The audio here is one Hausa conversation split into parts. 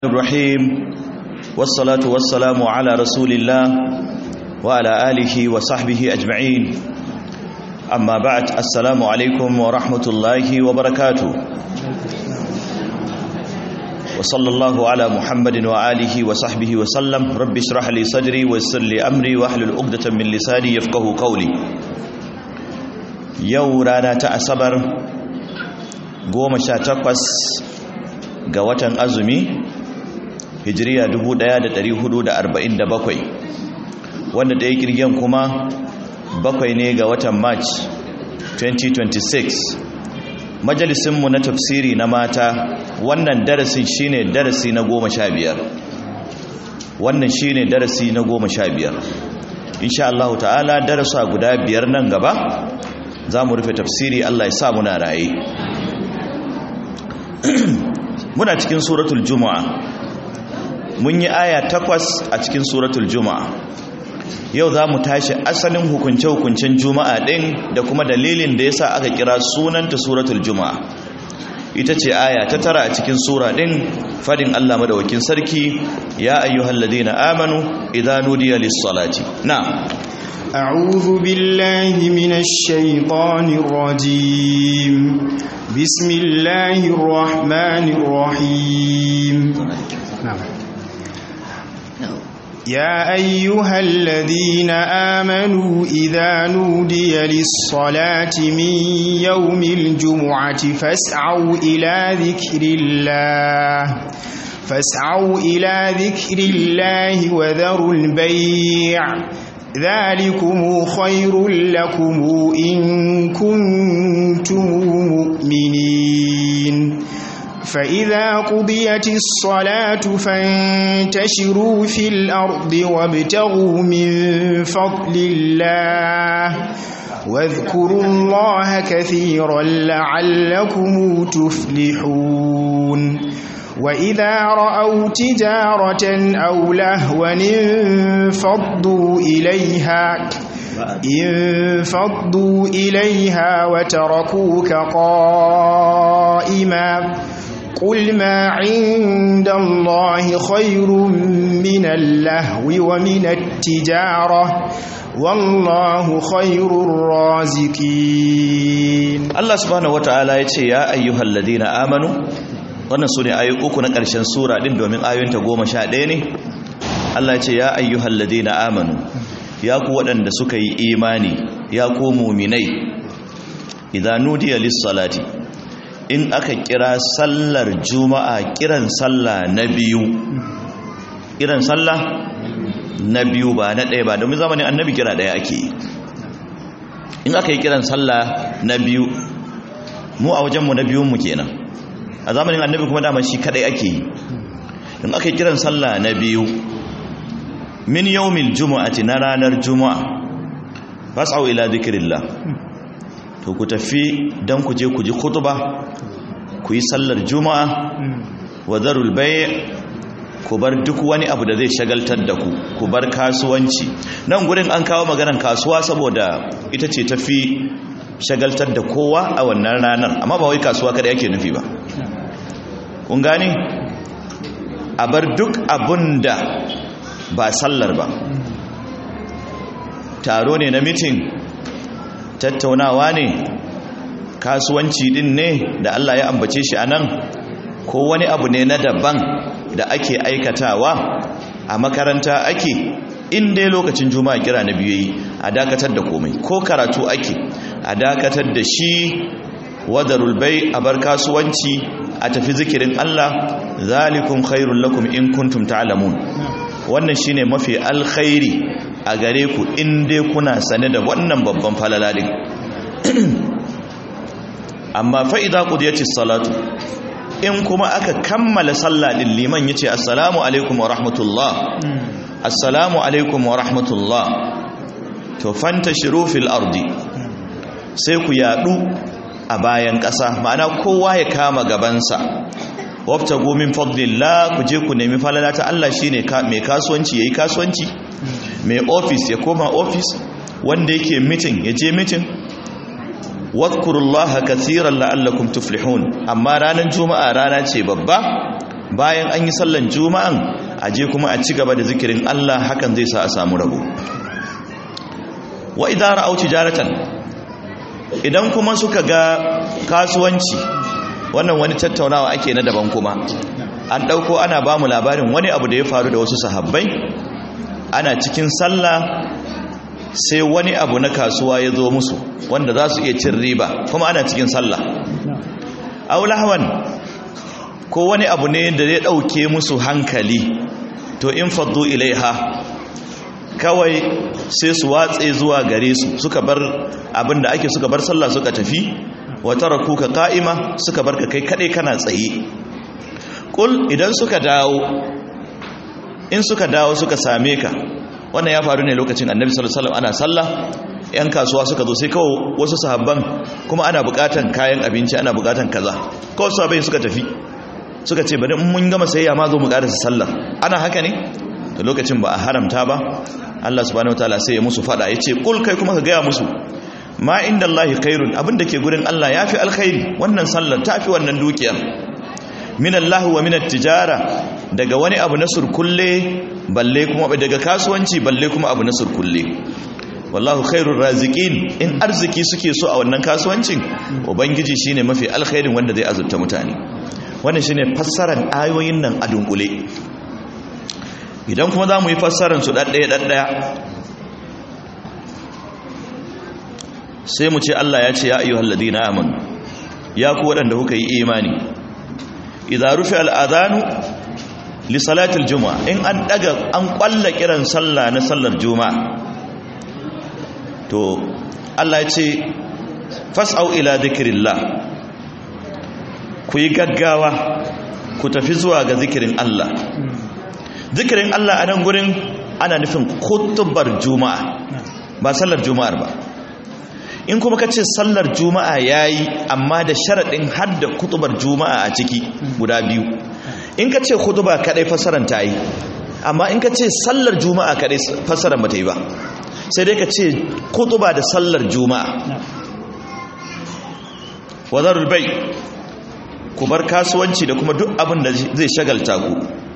الرحيم والصلاة والسلام على رسول الله وعلى آله وصحبه أجمعين أما بعد السلام عليكم ورحمة الله وبركاته وصلى الله على محمد وآله وصحبه وسلم رب اشرح لي صدري ويسر لي أمري واحلل عقدة من لساني يفقه قولي يو رانا تأسبر قوم شاتقس ga watan azumi hijiriya 1447 wanda ɗaya kirgen kuma bakwai ne ga watan march 2026 majalisinmu na tafsiri na mata wannan darasin shine darasi na goma sha biyar wannan shine darasi na goma sha biyar insha Allah ta'ala darasa guda biyar nan gaba za mu rufe tafsiri Allah ya sa muna raye muna cikin suratul juma'a mun yi aya takwas a cikin suratul juma'a yau za mu tashi asalin hukunce-hukuncen juma'a ɗin da kuma dalilin da ya sa aka kira sunanta suratul juma'a ita ce aya ta tara a cikin sura ɗin fadin allah madawakin sarki ya ayyuhal ladina amanu idan nudiya lis-salati na أعوذ بالله من الشيطان الرجيم بسم الله الرحمن الرحيم نعم يا أيها الذين آمنوا إذا نودي للصلاة من يوم الجمعة فاسعوا إلى ذكر الله فاسعوا إلى ذكر الله وذروا البيع ذلكم خير لكم إن كنتم مؤمنين فإذا قضيت الصلاة فانتشروا في الأرض وابتغوا من فضل الله واذكروا الله كثيرا لعلكم تفلحون وإذا رأوا تجارة أو لهوا انفضوا إليها انفضوا إليها وتركوك قائما قل ما عند الله خير من اللهو ومن التجارة والله خير الرازقين الله سبحانه وتعالى يتي يا أيها الذين آمنوا wannan su ne ayoyi uku na ƙarshen sura ɗin domin ayoyinta goma sha ɗaya ne Allah ce ya ayyuhal ladina amanu ya ku waɗanda suka yi imani ya ku muminai idan nudiya lis-salati in aka kira sallar juma'a kiran sallah na biyu kiran sallah na biyu ba na ɗaya ba domin zamanin annabi kira ɗaya ake yi in aka yi kiran sallah na biyu mu a wajenmu na biyunmu kenan a zamanin annabi kuma dama shi kadai ake yi in aka yi kiran sallah na biyu min yawmil jumu'ati na ranar juma'a fas'au ila dhikrillah to ku tafi dan ku je ku ji khutba ku yi sallar juma'a wa darul bay' ku bar duk wani abu da zai shagaltar da ku ku bar kasuwanci nan gurin an kawo maganar kasuwa saboda ita ce tafi shagaltar da kowa a wannan ranar amma ba wai kasuwa kada yake nufi ba kun gane a bar duk abun da ba sallar ba taro ne na mitin tattaunawa ne kasuwanci din ne da Allah ya ambace shi a nan ko wani abu ne na daban da ake aikatawa a makaranta ake in dai lokacin juma'a kira na biyu yi a dakatar da komai ko karatu ake a dakatar da shi wadarul bai a bar kasuwanci a tafi zikirin Allah zalikum khairul lakum in kuntum ta'lamun wannan shine mafi alkhairi a gare ku in dai kuna sane da wannan babban falaladin amma fa idza qudiyatis salatu in kuma aka kammala sallah din liman yace assalamu alaikum wa rahmatullah assalamu alaikum wa rahmatullah to fantashiru fil ardi sai ku yadu a bayan ƙasa ma'ana kowa ya kama gabansa wafta gomin fadlillah ku je ku nemi falala ta Allah shine mai kasuwanci yayi kasuwanci mai office ya koma office wanda yake meeting ya je meeting wadhkurullaha kaseeran la'allakum tuflihun amma ranar juma'a rana ce babba bayan an yi sallan juma'an a je kuma a ci gaba da zikirin Allah hakan zai sa a samu rabo wa idan ra'au tijaratan idan kuma suka ga kasuwanci wannan wani tattaunawa ake na daban kuma an dauko ana ba mu labarin wani abu da ya faru da wasu sahabbai ana cikin sallah sai wani abu na kasuwa ya zo musu wanda za su iya cin riba kuma ana cikin sallah aulahawan ko wani abu ne da ya ɗauke musu hankali to in faddu ilaiha kawai sai su watse zuwa gare su suka bar abin da ake suka bar sallah suka tafi wata raku ka ka'ima suka bar ka kai kaɗai kana tsaye ƙul idan suka dawo in suka dawo suka same ka wannan ya faru ne lokacin annabi sallallahu alaihi wasallam ana sallah yan kasuwa suka zo sai kawai wasu sahabban kuma ana bukatan kayan abinci ana bukatan kaza kawai sahabbai suka tafi suka ce bari mun gama sayayya ma zo mu karasa sallar ana haka ne to lokacin ba a haramta ba Allah subhanahu wataala sai ya musu fada yace kul kai kuma ka gaya musu ma inda Allahi khairun abinda ke gurin Allah yafi alkhairi wannan sallar tafi wannan dukiyar min Allah wa min tijara daga wani abu na surkulle balle kuma daga kasuwanci balle kuma abu na surkulle wallahu khairur raziqin in arziki suke so a wannan kasuwancin ubangiji shine mafi alkhairin wanda zai azurta mutane wannan shine fassarar ayoyin nan a dunkule idan kuma zamu yi fassarar su daddaya daddaya sai mu ce Allah ya ce ya ayyuhal ladina amanu ya ku waɗanda kuka yi imani idza rufi al-adhanu li salati al-jumu'a in an daga an kwalla kiran sallah na sallar juma'a to Allah ya ce fas'au ila dhikrillah ku yi gaggawa ku tafi zuwa ga zikirin Allah zikirin Allah a nan gurin ana nufin kutubar juma'a ba sallar juma'ar ba in kuma ka ce sallar juma'a ya yi amma da sharaɗin hadda kutubar juma'a a ciki guda biyu in ka ce kutuba kaɗai fassarar ta yi amma in ka ce sallar juma'a kaɗai fassarar ba ta yi ba sai dai ka ce kutuba da sallar juma'a wazarul bai ku bar kasuwanci da kuma duk abin da zai shagalta ku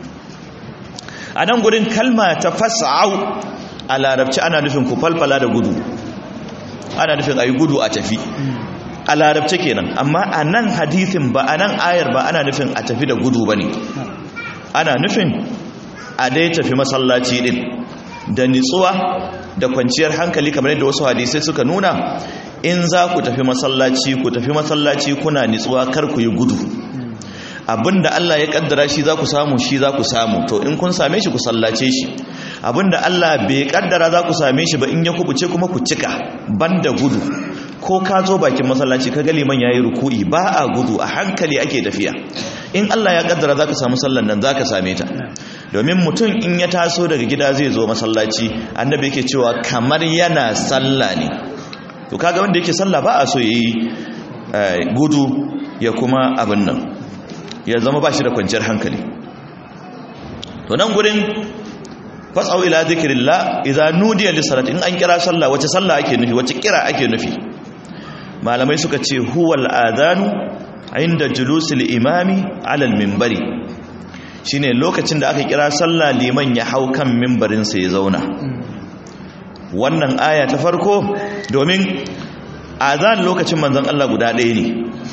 a nan gurin kalma ta fasa'au a larabci ana nufin ku falfala da gudu ana nufin a yi gudu a tafi a larabci kenan amma a nan hadithin ba a nan ayar ba ana nufin a tafi da gudu ba ne ana nufin a dai tafi masallaci din da nitsuwa da kwanciyar hankali kamar yadda wasu hadisai suka nuna in za ku tafi masallaci ku tafi masallaci kuna nitsuwa kar ku yi gudu abinda Allah ya kaddara shi za ku samu shi za ku samu to in kun same shi ku sallace shi abinda Allah bai kaddara za ku same shi ba in ya kubuce kuma ku cika banda gudu ko ka zo bakin masallaci ka ga liman yayi ruku'i ba a gudu a hankali ake tafiya in Allah ya kaddara za ka samu sallan nan za ka same ta domin mutum in ya taso daga gida zai zo masallaci annabi yake cewa kamar yana sallah ne to kaga wanda yake sallah ba a so yayi gudu ya kuma abin nan ya zama ba shi da kwanciyar hankali to nan gurin fasau ila zikrillah idza nudiya lis salati in an kira sallah wace sallah ake nufi wace kira ake nufi malamai suka ce huwal adanu inda julusil imami ala al-minbari shine lokacin da aka kira sallah liman ya hau kan minbarin sa ya zauna wannan aya ta farko domin azan lokacin manzon Allah guda ɗaya ne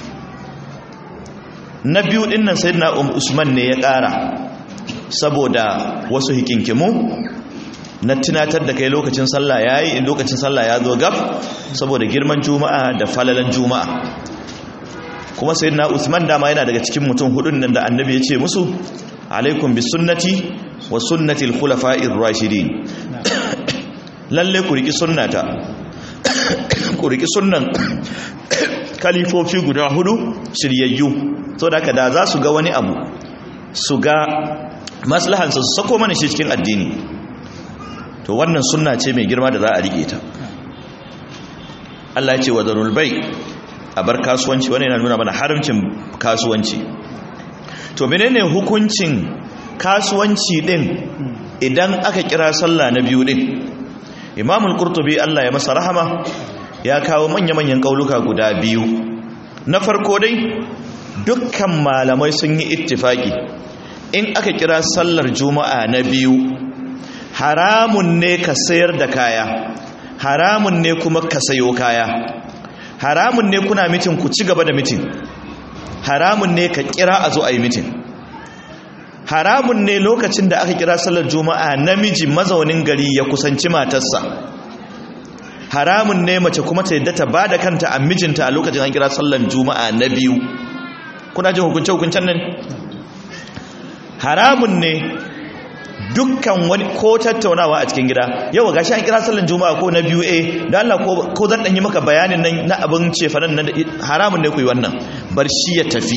na biyu din nan sayyidina Usman ne ya ƙara saboda wasu hikinkimu na tunatar da kai lokacin sallah yayi in lokacin sallah ya zo gab saboda girman juma'a da falalan juma'a kuma sayyidina Usman dama yana daga cikin mutum hudun nan da annabi ya ce musu alaikum bis sunnati wa sunnati al-khulafa'ir rashidin lalle ku riki sunnata ku riki sunnan kalifofi guda hudu shiryayyu so da haka da za su ga wani abu su ga maslahansa su sako mana shi cikin addini to wannan sunna ce mai girma da za a rike ta Allah ya ce wa zarul bai a bar kasuwanci wani yana nuna mana haramcin kasuwanci to menene hukuncin kasuwanci din idan aka kira sallah na biyu din imamul qurtubi Allah ya masa rahama ya kawo manya-manyan kauluka guda biyu na farko dai dukkan malamai sun yi ittifaki in aka kira sallar juma'a na biyu haramun ne ka sayar da kaya haramun ne kuma ka sayo kaya haramun ne kuna mitin ku ci gaba da mitin haramun ne ka kira a zo a yi mitin haramun ne lokacin da aka kira sallar juma'a namiji mazaunin gari ya kusanci matarsa haramun ne mace kuma ta yadda ta ba da kanta a mijinta a lokacin an kira sallar juma'a na biyu kuna jin hukunce-hukuncen nan haramun ne dukkan wani ko tattaunawa a cikin gida yau ga shi an kira sallar juma'a ko na biyu eh da Allah ko zan ɗan yi maka bayanin nan na abin cefanen nan haramun ne ku yi wannan bar shi ya tafi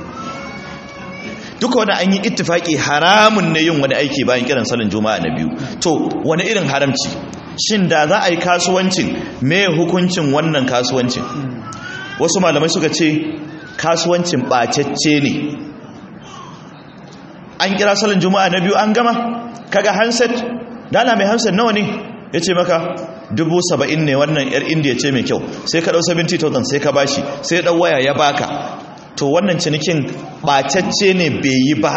duka wani an yi ittifaki haramun ne yin wani aiki bayan kiran sallar juma'a na biyu to wani irin haramci shin da za a yi kasuwancin me hukuncin wannan kasuwancin wasu malamai suka ce kasuwancin ɓacecce ne an kira sallar juma'a na biyu an gama kaga handset dala mai handset nawa ne ya ce maka dubu saba'in ne wannan yar indiya ce mai kyau sai ka ɗau 70,000 sai ka bashi sai ɗau waya ya baka to wannan cinikin ɓacacce ne bai yi ba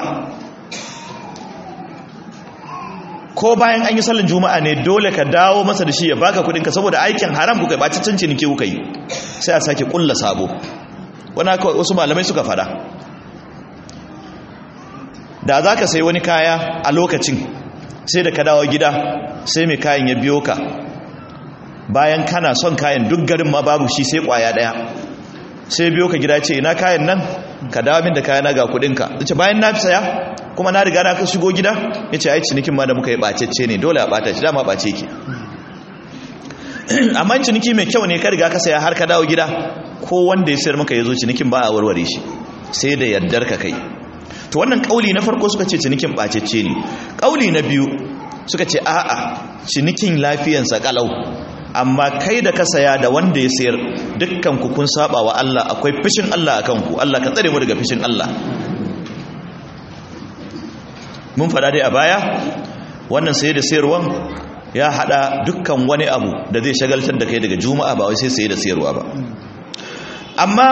ko bayan an yi sallar juma'a ne dole ka dawo masa da shi ya baka kudinka saboda aikin haram kuka yi ɓacaccen ciniki kuka yi sai a sake kulla sabo wani haka wasu malamai suka fada da za ka sai wani kaya a lokacin sai da ka dawo gida sai mai kayan ya biyo ka bayan kana son kayan duk garin ma babu shi sai kwaya daya sai biyo ka gida ce ina kayan nan ka dawo min da kayana ga kudinka ce bayan na saya kuma na riga na ka shigo gida ya ce ai cinikin ma da muka yi bacecce ne dole a bata shi dama bace ki amma ciniki mai kyau ne ka riga ka saya har ka dawo gida ko wanda ya sayar maka ya zo cinikin ba a warware shi sai da yardar ka kai to wannan kauli na farko suka ce cinikin bacecce ne kauli na biyu suka ce a'a cinikin lafiyansa kalau amma kai da ka saya da wanda ya sayar dukkan ku kun saba wa Allah akwai fishin Allah akan ku Allah ka tsare mu daga fishin Allah mun fada dai a baya wannan saye da sayarwan ya hada dukkan wani abu da zai shagaltar da kai daga juma'a ba wai sai saye da sayarwa ba amma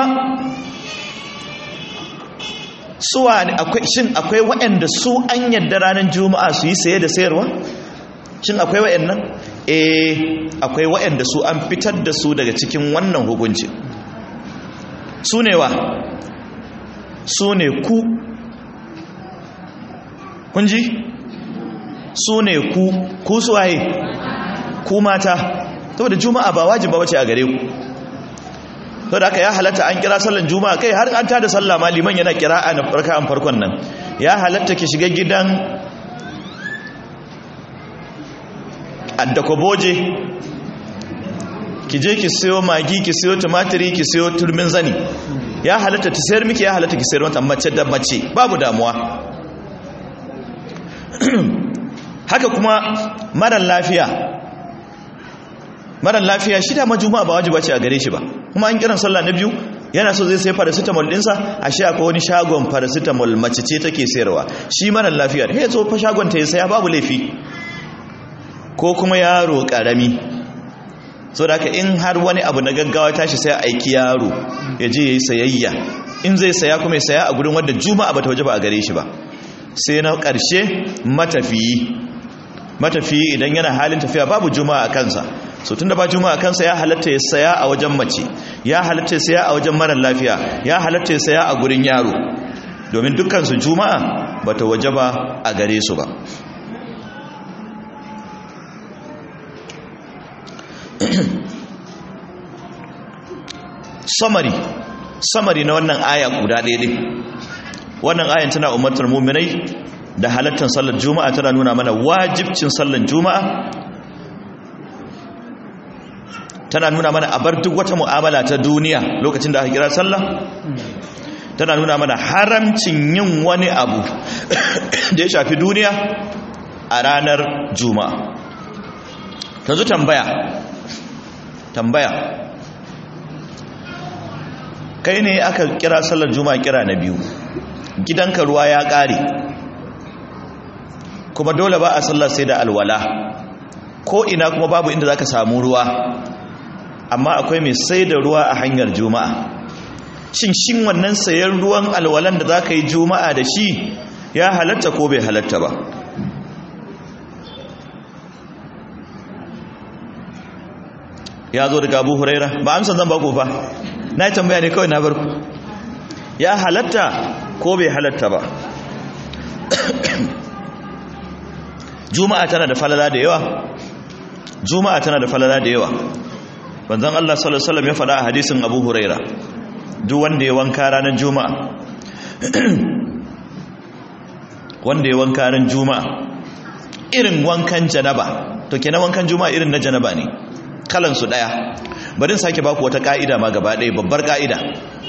suwa akwai shin akwai waɗanda su an yadda ranar juma'a su yi saye da sayarwa shin akwai waɗannan eh akwai waɗanda su an fitar da su daga cikin wannan hukunci su ne wa su ne ku kunji su ne ku ku suwaye ku mata saboda juma'a ba wajiba bace a gare ku to da aka ya halatta an kira sallan juma'a kai har an tada sallah ma liman yana kira a raka'an farkon nan ya halatta ki shiga gidan addakoboje ki je ki siyo magi ki siyo tumatiri ki siyo turmin zani ya halatta ta sayar miki ya halatta ki sayar mata mace da mace babu damuwa haka kuma marar lafiya marar lafiya shi da majuma ba wajiba ce a gare shi ba kuma an kiran sallah na biyu yana so zai sai paracetamol dinsa a shi akwai wani shagon paracetamol mace ce take sayarwa shi marar lafiya ya zo fa shagon ta ya saya babu laifi ko kuma yaro karami so da in har wani abu na gaggawa tashi sai aiki yaro ya je yayi sayayya in zai saya kuma ya saya a gurin wanda juma'a bata waje ba a gare shi ba sai na ƙarshe matafiyi matafiyi idan yana halin tafiya babu juma'a a kansa so tunda ba juma'a a kansa ya halatta ya saya a wajen mace ya halatta ya saya a wajen marar lafiya ya halatta ya saya a gurin yaro domin dukkansu juma'a bata waje ba a gare su ba samari samari na wannan aya guda ɗaya ɗin wannan ayan tana umartar muminai da halattar sallar juma'a tana nuna mana wajibcin sallar juma'a tana nuna mana a bar duk wata mu'amala ta duniya lokacin da aka kira sallah tana nuna mana haramcin yin wani abu da ya shafi duniya a ranar juma'a yanzu tambaya tambaya kai ne aka kira sallar juma'a kira na biyu gidanka ruwa ya ƙare kuma dole ba a sallar sai da alwala ko ina kuma babu inda zaka samu ruwa amma akwai mai sai da ruwa a hanyar juma'a shin shin wannan sayan ruwan alwalan da zaka yi juma'a da shi ya halatta ko bai halatta ba ya zo daga abu huraira ba amsan zan baku fa na yi tambaya ne kawai na barku ya halatta ko bai halatta ba juma'a tana da falala da yawa juma'a tana da falala da yawa banzan Allah sallallahu alaihi wasallam ya faɗa a hadisin Abu Huraira duk wanda ya wanka ranar juma'a wanda ya wanka ranar juma'a irin wankan janaba to kenan wankan juma'a irin na janaba ne kalan su daya bari sake baku wata ka'ida ma gaba ɗaya babbar ka'ida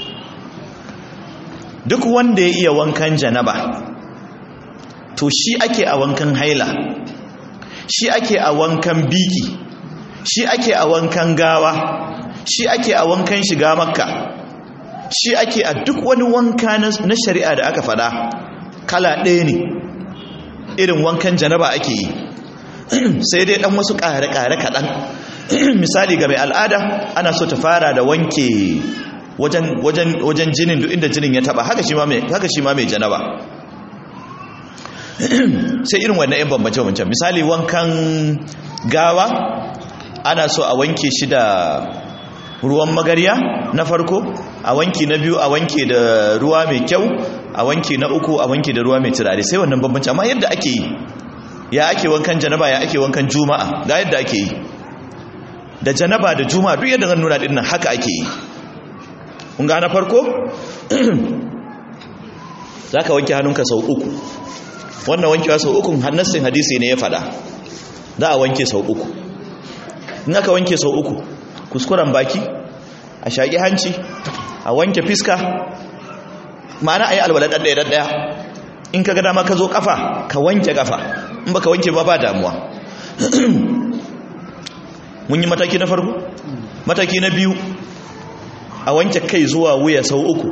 duk wanda ya iya wankan janaba to shi ake a wankan haila shi ake a wankan biki shi ake a wankan gawa shi ake a wankan shiga makka shi ake a duk wani wanka na shari'a da aka fada kala ɗaya ne irin wankan janaba ake yi sai dai ɗan wasu ƙare-ƙare kaɗan misali ga mai al'ada ana so ta fara da wanke wajen jinin duk inda jinin ya taba haka shi ma mai janaba sai irin wannan yan bambance wancan misali wankan gawa ana so a wanke shi da ruwan magarya na farko a wanki na biyu a wanke da ruwa mai kyau a wanki na uku a wanke da ruwa mai turare sai wannan bambance amma yadda ake yi ya ake wankan janaba ya ake wankan juma'a ga yadda ake yi da janaba da juma'a duk yadda zan nuna dinnan haka ake yi kun ga na farko za ka wanke hannunka sau uku wannan wankewa sau uku hannassin hadisi ne ya fada za a wanke sau uku in aka wanke sau uku kuskuren baki a shaƙi hanci a wanke fiska ma'ana a yi alwala ɗaɗɗaya ɗaɗɗaya in ka ga dama ka zo ƙafa ka wanke ƙafa in ba ka wanke ba ba damuwa mun yi mataki na farko mataki na biyu a wanke kai zuwa wuya sau uku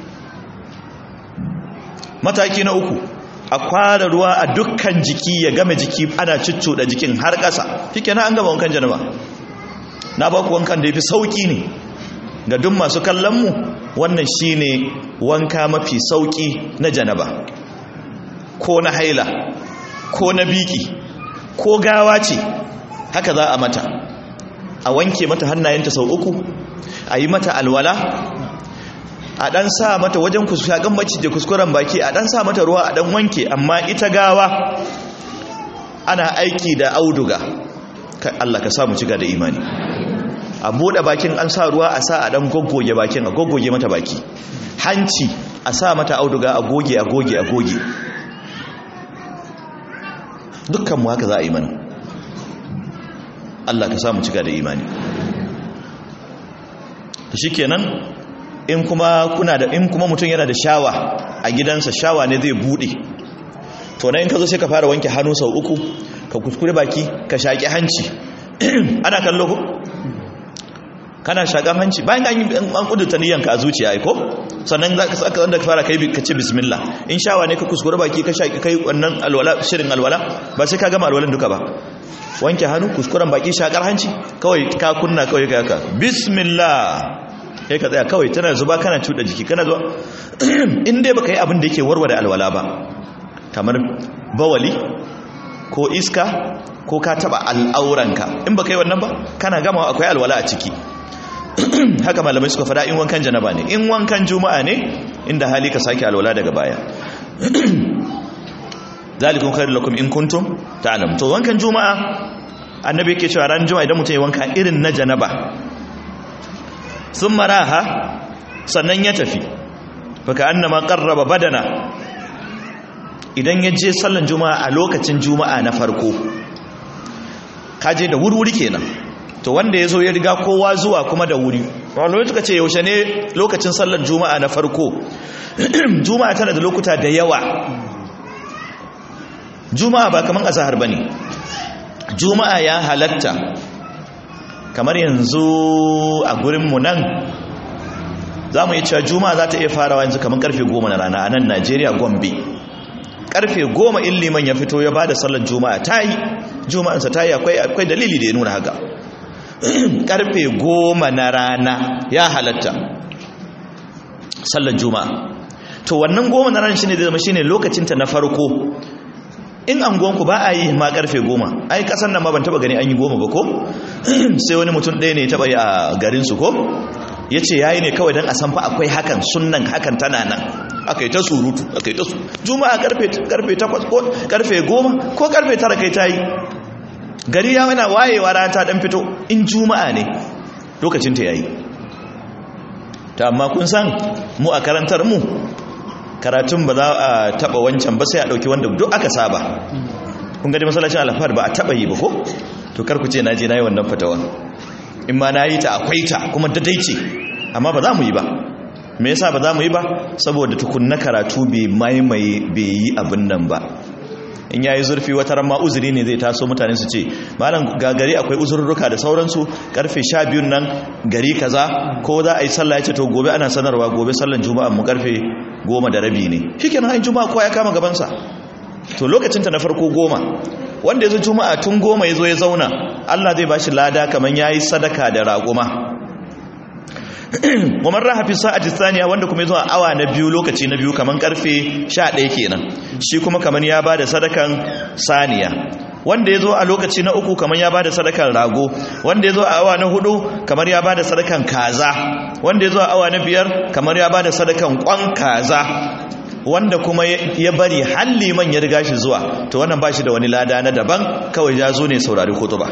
mataki na uku a kwara ruwa a dukkan jiki ya game jiki ana da jikin har ƙasa shike na an gama wankan janaba na baku wankan da ya fi sauƙi ne ga duk masu kallonmu wannan shi ne wanka mafi sauƙi na janaba ko na haila ko na biki ko gawa ce haka za a mata a wanke mata hannayenta sau uku a yi mata alwala a ɗan sa mata wajen shaƙan bacci da kuskuren baki a ɗan sa mata ruwa a ɗan wanke amma ita gawa ana aiki da auduga Allah ka samu ciga da imani a buɗe bakin an sa ruwa a sa a ɗan goggoge bakin a goggoge mata baki hanci a sa mata auduga a goge a goge a goge dukkanmu haka za a yi mana Allah ka samu cika da imani to shikenan in kuma kuna da in kuma mutum yana da shawa a gidansa shawa ne zai bude to nan in ka zo sai ka fara wanke hannu sau uku ka kuskure baki ka shaki hanci ana kallo ko kana shakan hanci bayan an yi an kudurta niyyanka a zuciya ai ko sannan za ka saka wanda ka fara kai ka ce bismillah in shawa ne ka kuskure baki ka shaki kai wannan alwala shirin alwala ba sai ka gama alwalan duka ba wanke hannu kuskuren baki shakar hanci kawai ka kunna kawai ka yaka bismillah sai ka tsaya kawai tana zuba kana cuɗa jiki kana zuwa in dai baka yi abin da yake warware alwala ba kamar bawali ko iska ko ka taba al'auranka in baka yi wannan ba kana gama akwai alwala a ciki haka malamai suka fada in wankan janaba ne in wankan juma'a ne inda hali ka sake alwala daga baya zalikun khairu lakum in kuntum ta'lam to wankan juma'a annabi yake cewa ran juma'a idan mutum ya wanka irin na janaba thumma raha sannan ya tafi faka annama qarraba badana idan ya je sallan juma'a a lokacin juma'a na farko kaje da wuri kenan to wanda ya zo ya riga kowa zuwa kuma da wuri wani suka ce yaushe ne lokacin sallar juma'a na farko juma'a tana da lokuta da yawa juma'a ba kamar azahar ba ne juma'a ya halatta kamar yanzu a gurinmu nan za mu yi cewa juma'a za ta iya farawa yanzu kamar karfe goma na rana a nan najeriya gombe karfe goma in liman ya fito ya ba da sallar juma'a ta yi juma'ansa ta yi akwai dalili da ya nuna haka karfe goma na rana ya halatta sallar juma'a to wannan goma na ran shine zai zama shine lokacinta na farko in anguwanku ba a yi ma karfe goma ai kasan nan ma ban taba gani an yi goma ba ko sai wani mutum ɗaya ne ya taba yi a garinsu ko ya ce ya yi ne kawai don a san fa akwai hakan sunan hakan tana nan aka yi ta surutu aka yi ta su juma'a karfe takwas ko karfe goma ko karfe tara kai ta yi gari ya mana wayewa rana ta dan fito in juma'a ne lokacin ta yayi ta amma kun san mu a karantar mu karatun ba za a taba wancan ba sai a dauki wanda duk aka saba kun ga masallacin alfahar ba a taba yi ba ko to kar ku ce na je na yi wannan fatawa in ma na yi ta akwai ta kuma dadai ce amma ba za mu yi ba me yasa ba za mu yi ba saboda tukunna karatu bai maimaye bai yi abin nan ba in yayi zurfi wata ran ma uzuri ne zai taso mutane su ce malam ga gari akwai uzurruka da sauransu karfe 12 nan gari kaza ko za a yi sallah yace to gobe ana sanarwa gobe sallan juma'a mu karfe 10 da rabi ne shikenan ai juma'a kowa ya kama gaban sa to lokacin ta na farko goma wanda yazo juma'a tun goma yazo ya zauna Allah zai bashi lada kaman yayi sadaka da raguma Muman raha fi sa'ati thaniya wanda kuma yazo a awa na biyu lokaci na biyu kaman karfe 11 kenan shi kuma kaman ya bada sadakan saniya wanda yazo a lokaci na uku kaman ya bada sadakan rago wanda yazo a awa na hudu kamar ya bada sadakan kaza wanda yazo a awa na biyar kamar ya bada sadakan kwan kaza wanda kuma ya bari halli man ya riga shi zuwa to wannan bashi da wani lada na daban kawai ya zo ne saurari kutuba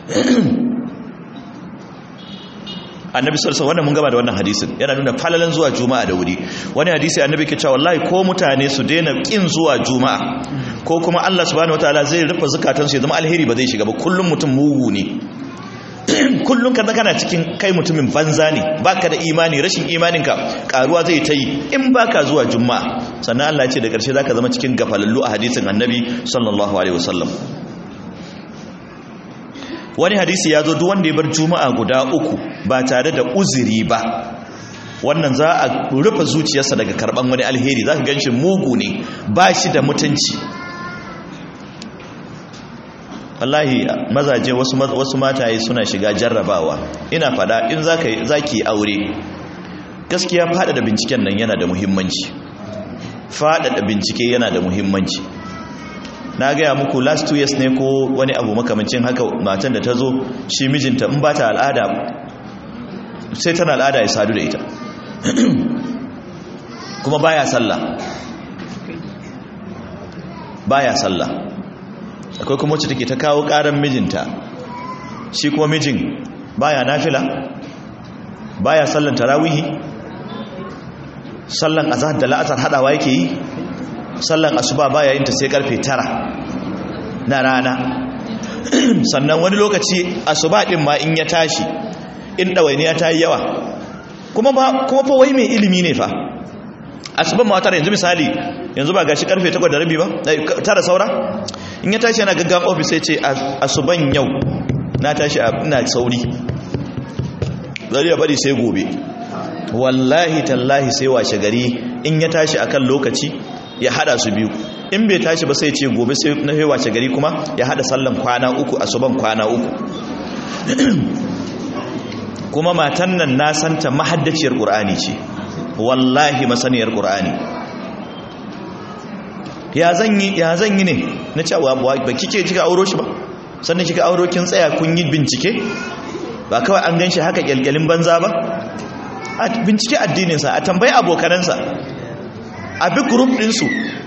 annabi sallallahu wannan mun gaba da wannan hadisin yana nuna falalan zuwa juma'a da wuri wani hadisi annabi ke cewa wallahi ko mutane su daina kin zuwa juma'a ko kuma Allah subhanahu wataala zai rufe zakatan su ya zama alheri ba zai shiga ba kullum mutum mugu ne kullum kana kana cikin kai mutumin banza ne baka da imani rashin imaninka karuwa zai ta yi in baka zuwa juma'a sannan Allah ya ce da karshe zaka zama cikin gafalallu a hadisin annabi sallallahu alaihi wasallam wani hadisi ya zo duk wanda ya bar juma'a guda uku ba tare da uzuri ba wannan za a rufe zuciyarsa daga karban wani alheri za ka gan shi mugu ne ba shi da mutunci wallahi mazaje wasu, wasu mataye suna shiga jarrabawa ina fada in za ki aure gaskiya faɗaɗa binciken nan yana da muhimmanci faɗaɗa bincike yana da muhimmanci na gaya muku last two years ne ko wani abu makamancin haka matan da ta zo shi mijinta in ba ta al'ada sai tana al'ada ya sadu da ita kuma baya sallah baya sallah akwai kuma wacce take ta kawo karan mijinta shi kuma mijin baya nafila baya sallan tarawihi sallan azhar da la'asar hadawa yake yi sallan asuba baya yin ta sai karfe tara na rana sannan wani lokaci asuba din ma in ya tashi in ɗawainiya ta yi yawa kuma ba kuma fa wai mai ilimi ne fa asuban ma tara yanzu misali yanzu ba gashi karfe 8 da rabi ba tara saura in ya tashi yana gaggawa office sai ce asuban yau na tashi ina sauri zari ya bari sai gobe wallahi tallahi sai washe gari in ya tashi akan lokaci ya hada su biyu in bai tashi ba sai ce gobe sai na washe gari kuma ya hada sallan kwana uku asuban kwana uku kuma matan nan na santa mahaddaciyar ƙur'ani ce wallahi masaniyar ƙur'ani ya zan yi ya zan yi ne na cewa ba kike kika auro shi ba sannan kika auro kin tsaya kun yi bincike ba kawai an ganshi haka kyalkyalin banza ba a bincike addininsa a tambayi abokanansa a bi group ɗinsu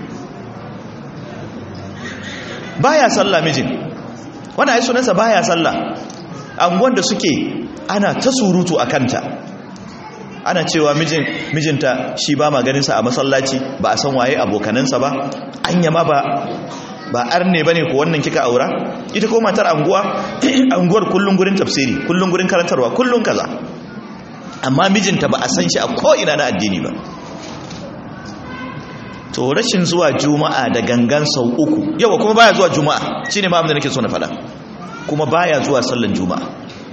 baya sallah mijin wani ai sunansa baya sallah anguwan da suke ana ta surutu a kanta ana cewa mijin mijinta shi ba maganinsa a masallaci ba a san waye abokanansa ba anya ma ba ba arne bane ko wannan kika aura ita ko matar anguwa anguwar kullun gurin tafsiri kullun gurin karantarwa kullun kaza amma mijinta ba a san shi a ko ina na addini ba to rashin zuwa juma'a da gangan sau uku yawa kuma baya zuwa juma'a shine ma abin da nake so na faɗa kuma baya zuwa sallan juma'a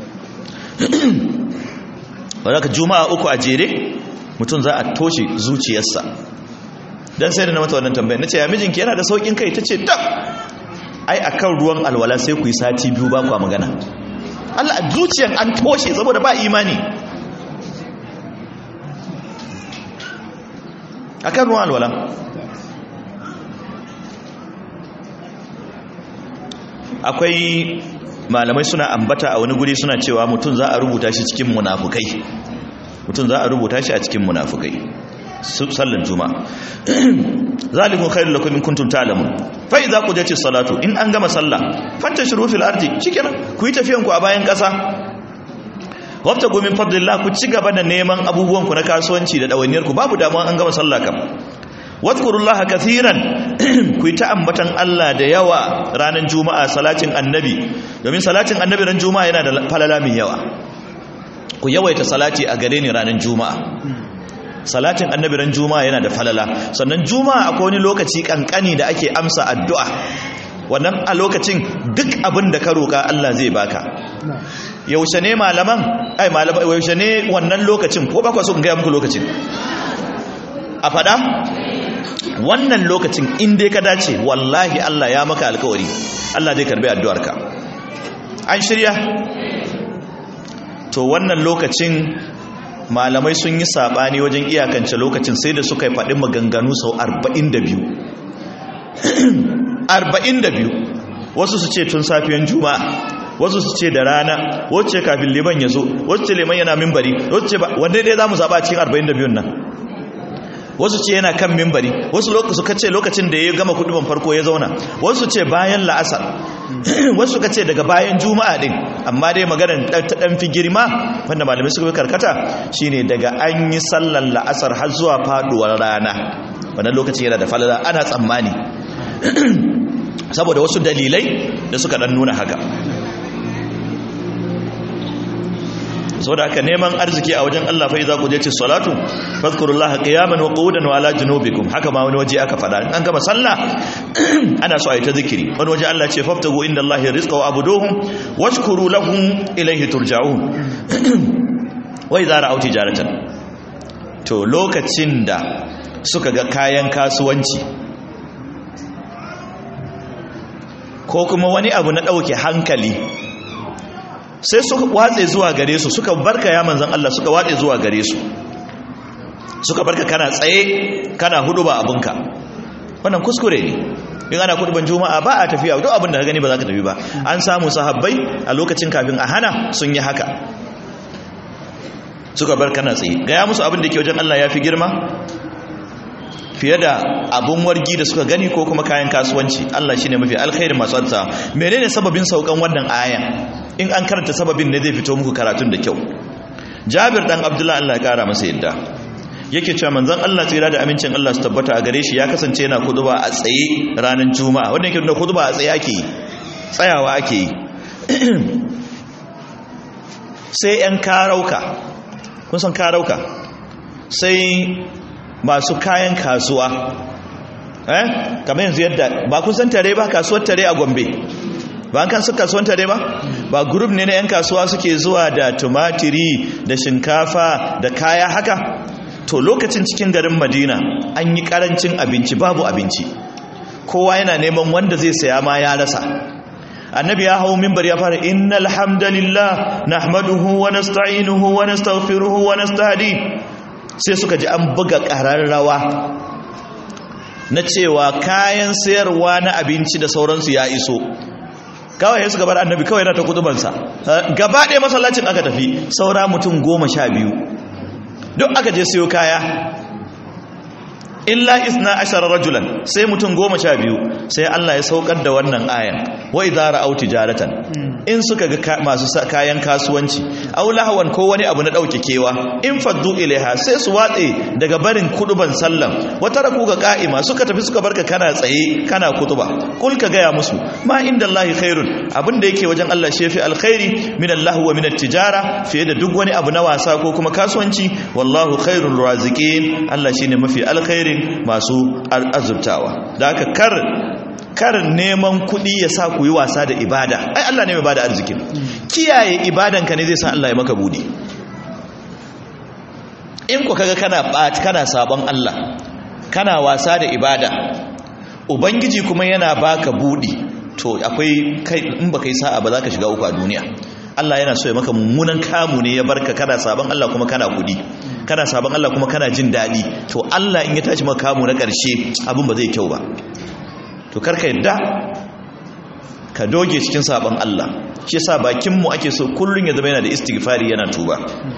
wadda juma'a uku a jere mutum za a toshe zuciyarsa don sai da na mata wannan tambayar na ce ya mijinki yana da saukin kai ta ce tab ai a kan ruwan alwala sai ku yi sati biyu ba kwa magana Allah zuciyar an toshe saboda ba imani akan ruwan alwala akwai malamai suna ambata a wani guri suna cewa mutum za a rubuta shi cikin munafukai mutum za a rubuta shi a cikin munafukai sallan juma'a zalikum khairul lakum in kuntum ta'lamun fa idza qudiyatis salatu in an gama sallah fantashiru fil ardi shikenan ku yi tafiyan ku a bayan kasa wabtagu min fadlillah ku ci gaba da neman abubuwan ku na kasuwanci da dawainiyar ku babu damuwa an gama sallah kam wadkurullaha kathiran ku yi ta ambatan Allah da yawa ranar juma'a salatin annabi domin salatin annabi ran juma'a yana da falala mai yawa ku yawaita salati a gare ni ranar juma'a salatin annabi ran juma'a yana da falala sannan juma'a akwai wani lokaci kankani da ake amsa addu'a wannan a lokacin duk abin da ka roka Allah zai baka yaushe ne malaman ai malaman yaushe ne wannan lokacin ko ba ku so in ga muku lokacin a fada wannan lokacin in dai ka dace wallahi Allah ya maka alkawari Allah zai karbi addu'arka an shirya to wannan lokacin malamai sun yi sabani wajen iyakance lokacin sai da suka yi faɗi maganganu sau 42 42 wasu su ce tun safiyan juma'a wasu su ce da rana wacce kafin liman ya zo wacce liman yana mimbari wacce ba wanda dai za mu zaɓa cikin 42 nan wasu ce yana kan mimbari wasu suka ce lokacin da ya gama kuduban farko ya zauna wasu ce bayan la'asar wasu suka ce daga bayan juma'a din amma dai maganar ta dan fi girma wanda malamai suka karkata shine daga an yi sallar la'asar har zuwa faduwar rana wannan lokacin yana da falala ana tsammani saboda wasu dalilai da suka dan nuna haka sau da aka neman arziki a wajen Allah fai za ku je ci salatu fadkurullaha qiyaman wa qu'udan wa ala junubikum haka ma wani waje aka fada an gama sallah ana so a yi ta zikiri wani waje Allah ce faftagu inda Allah rizqa wa abuduhum washkuru lahum ilayhi turja'un wa idza ra'aw tijaratan to lokacin da suka ga kayan kasuwanci ko kuma wani abu na dauke hankali sai suka watse zuwa gare su suka barka ya manzan Allah suka watse zuwa gare su suka barka kana tsaye kana hudu ba abinka wannan kuskure ne in ana kuduban juma'a ba a tafiya duk abin da ka gani ba za ka tafi ba an samu sahabbai a lokacin kafin a hana sun yi haka suka bar kana tsaye gaya musu abin da ke wajen Allah ya fi girma fiye da abun wargi da suka gani ko kuma kayan kasuwanci Allah shine mafi alkhairin masu alta menene sababin saukan wannan aya in an karanta sababin ne zai fito muku karatun da kyau Jabir dan Abdullah Allah ya kara masa yadda yake cewa manzon Allah tsira da amincin Allah su tabbata a gare shi ya kasance yana kuduba a tsaye ranar juma'a wanda yake nuna kuduba a tsaye ake yi tsayawa ake yi sai yan karauka kun san karauka sai masu kayan kasuwa eh kamar yanzu yadda ba kun san tare ba kasuwar tare a Gombe ba an kan su kasuwar tare ba ba group ne na yan kasuwa suke zuwa da tumatiri da shinkafa da kaya haka to lokacin cikin garin Madina an yi karancin abinci babu abinci kowa yana neman wanda zai saya ma ya rasa annabi ya hau mimbar ya fara innal hamdalillah nahmaduhu wa nasta'inuhu wa nastaghfiruhu wa nastahdi sai suka ji an buga ƙararrawa na cewa kayan sayarwa na abinci da sauransu ya iso kawai suka bar annabi kawai na ta kutubansa gaba ɗaya masallacin aka tafi saura mutum goma sha biyu duk aka je siyo kaya illa isna ashara rajulan sai mutum goma sha biyu sai Allah ya saukar da wannan ayan wa idza ra'aw tijaratan in suka ga masu kayan kasuwanci aw lahawan ko wani abu na dauke kewa in faddu ilaiha sai su watse daga barin kuduban sallan wata raku ga ka'ima suka tafi suka barka kana tsaye kana kutuba kul ka gaya musu ma inda Allahi khairun abinda yake wajen Allah shi fi alkhairi min Allah wa min tijara fiye da duk wani abu na wasa ko kuma kasuwanci wallahu khairul raziqin Allah shine mafi alkhairin masu azurtawa da haka kar kar neman kuɗi ya sa ku yi wasa da ibada ai Allah ne mai bada arzikin kiyaye ibadanka ne zai sa Allah ya maka budi in ku kaga kana bat kana sabon Allah kana wasa da ibada ubangiji kuma yana baka budi to akwai kai in baka yi sa'a ba za ka shiga uku a duniya Allah yana so ya maka mummunan kamu ne ya barka kana sabon Allah kuma kana kudi kana sabon Allah kuma kana jin daɗi to Allah in ya tashi maka kamu na ƙarshe abin ba zai kyau ba to karka yadda ka doge cikin sabon Allah shi yasa bakin mu ake so kullun ya zama yana da istighfari yana tuba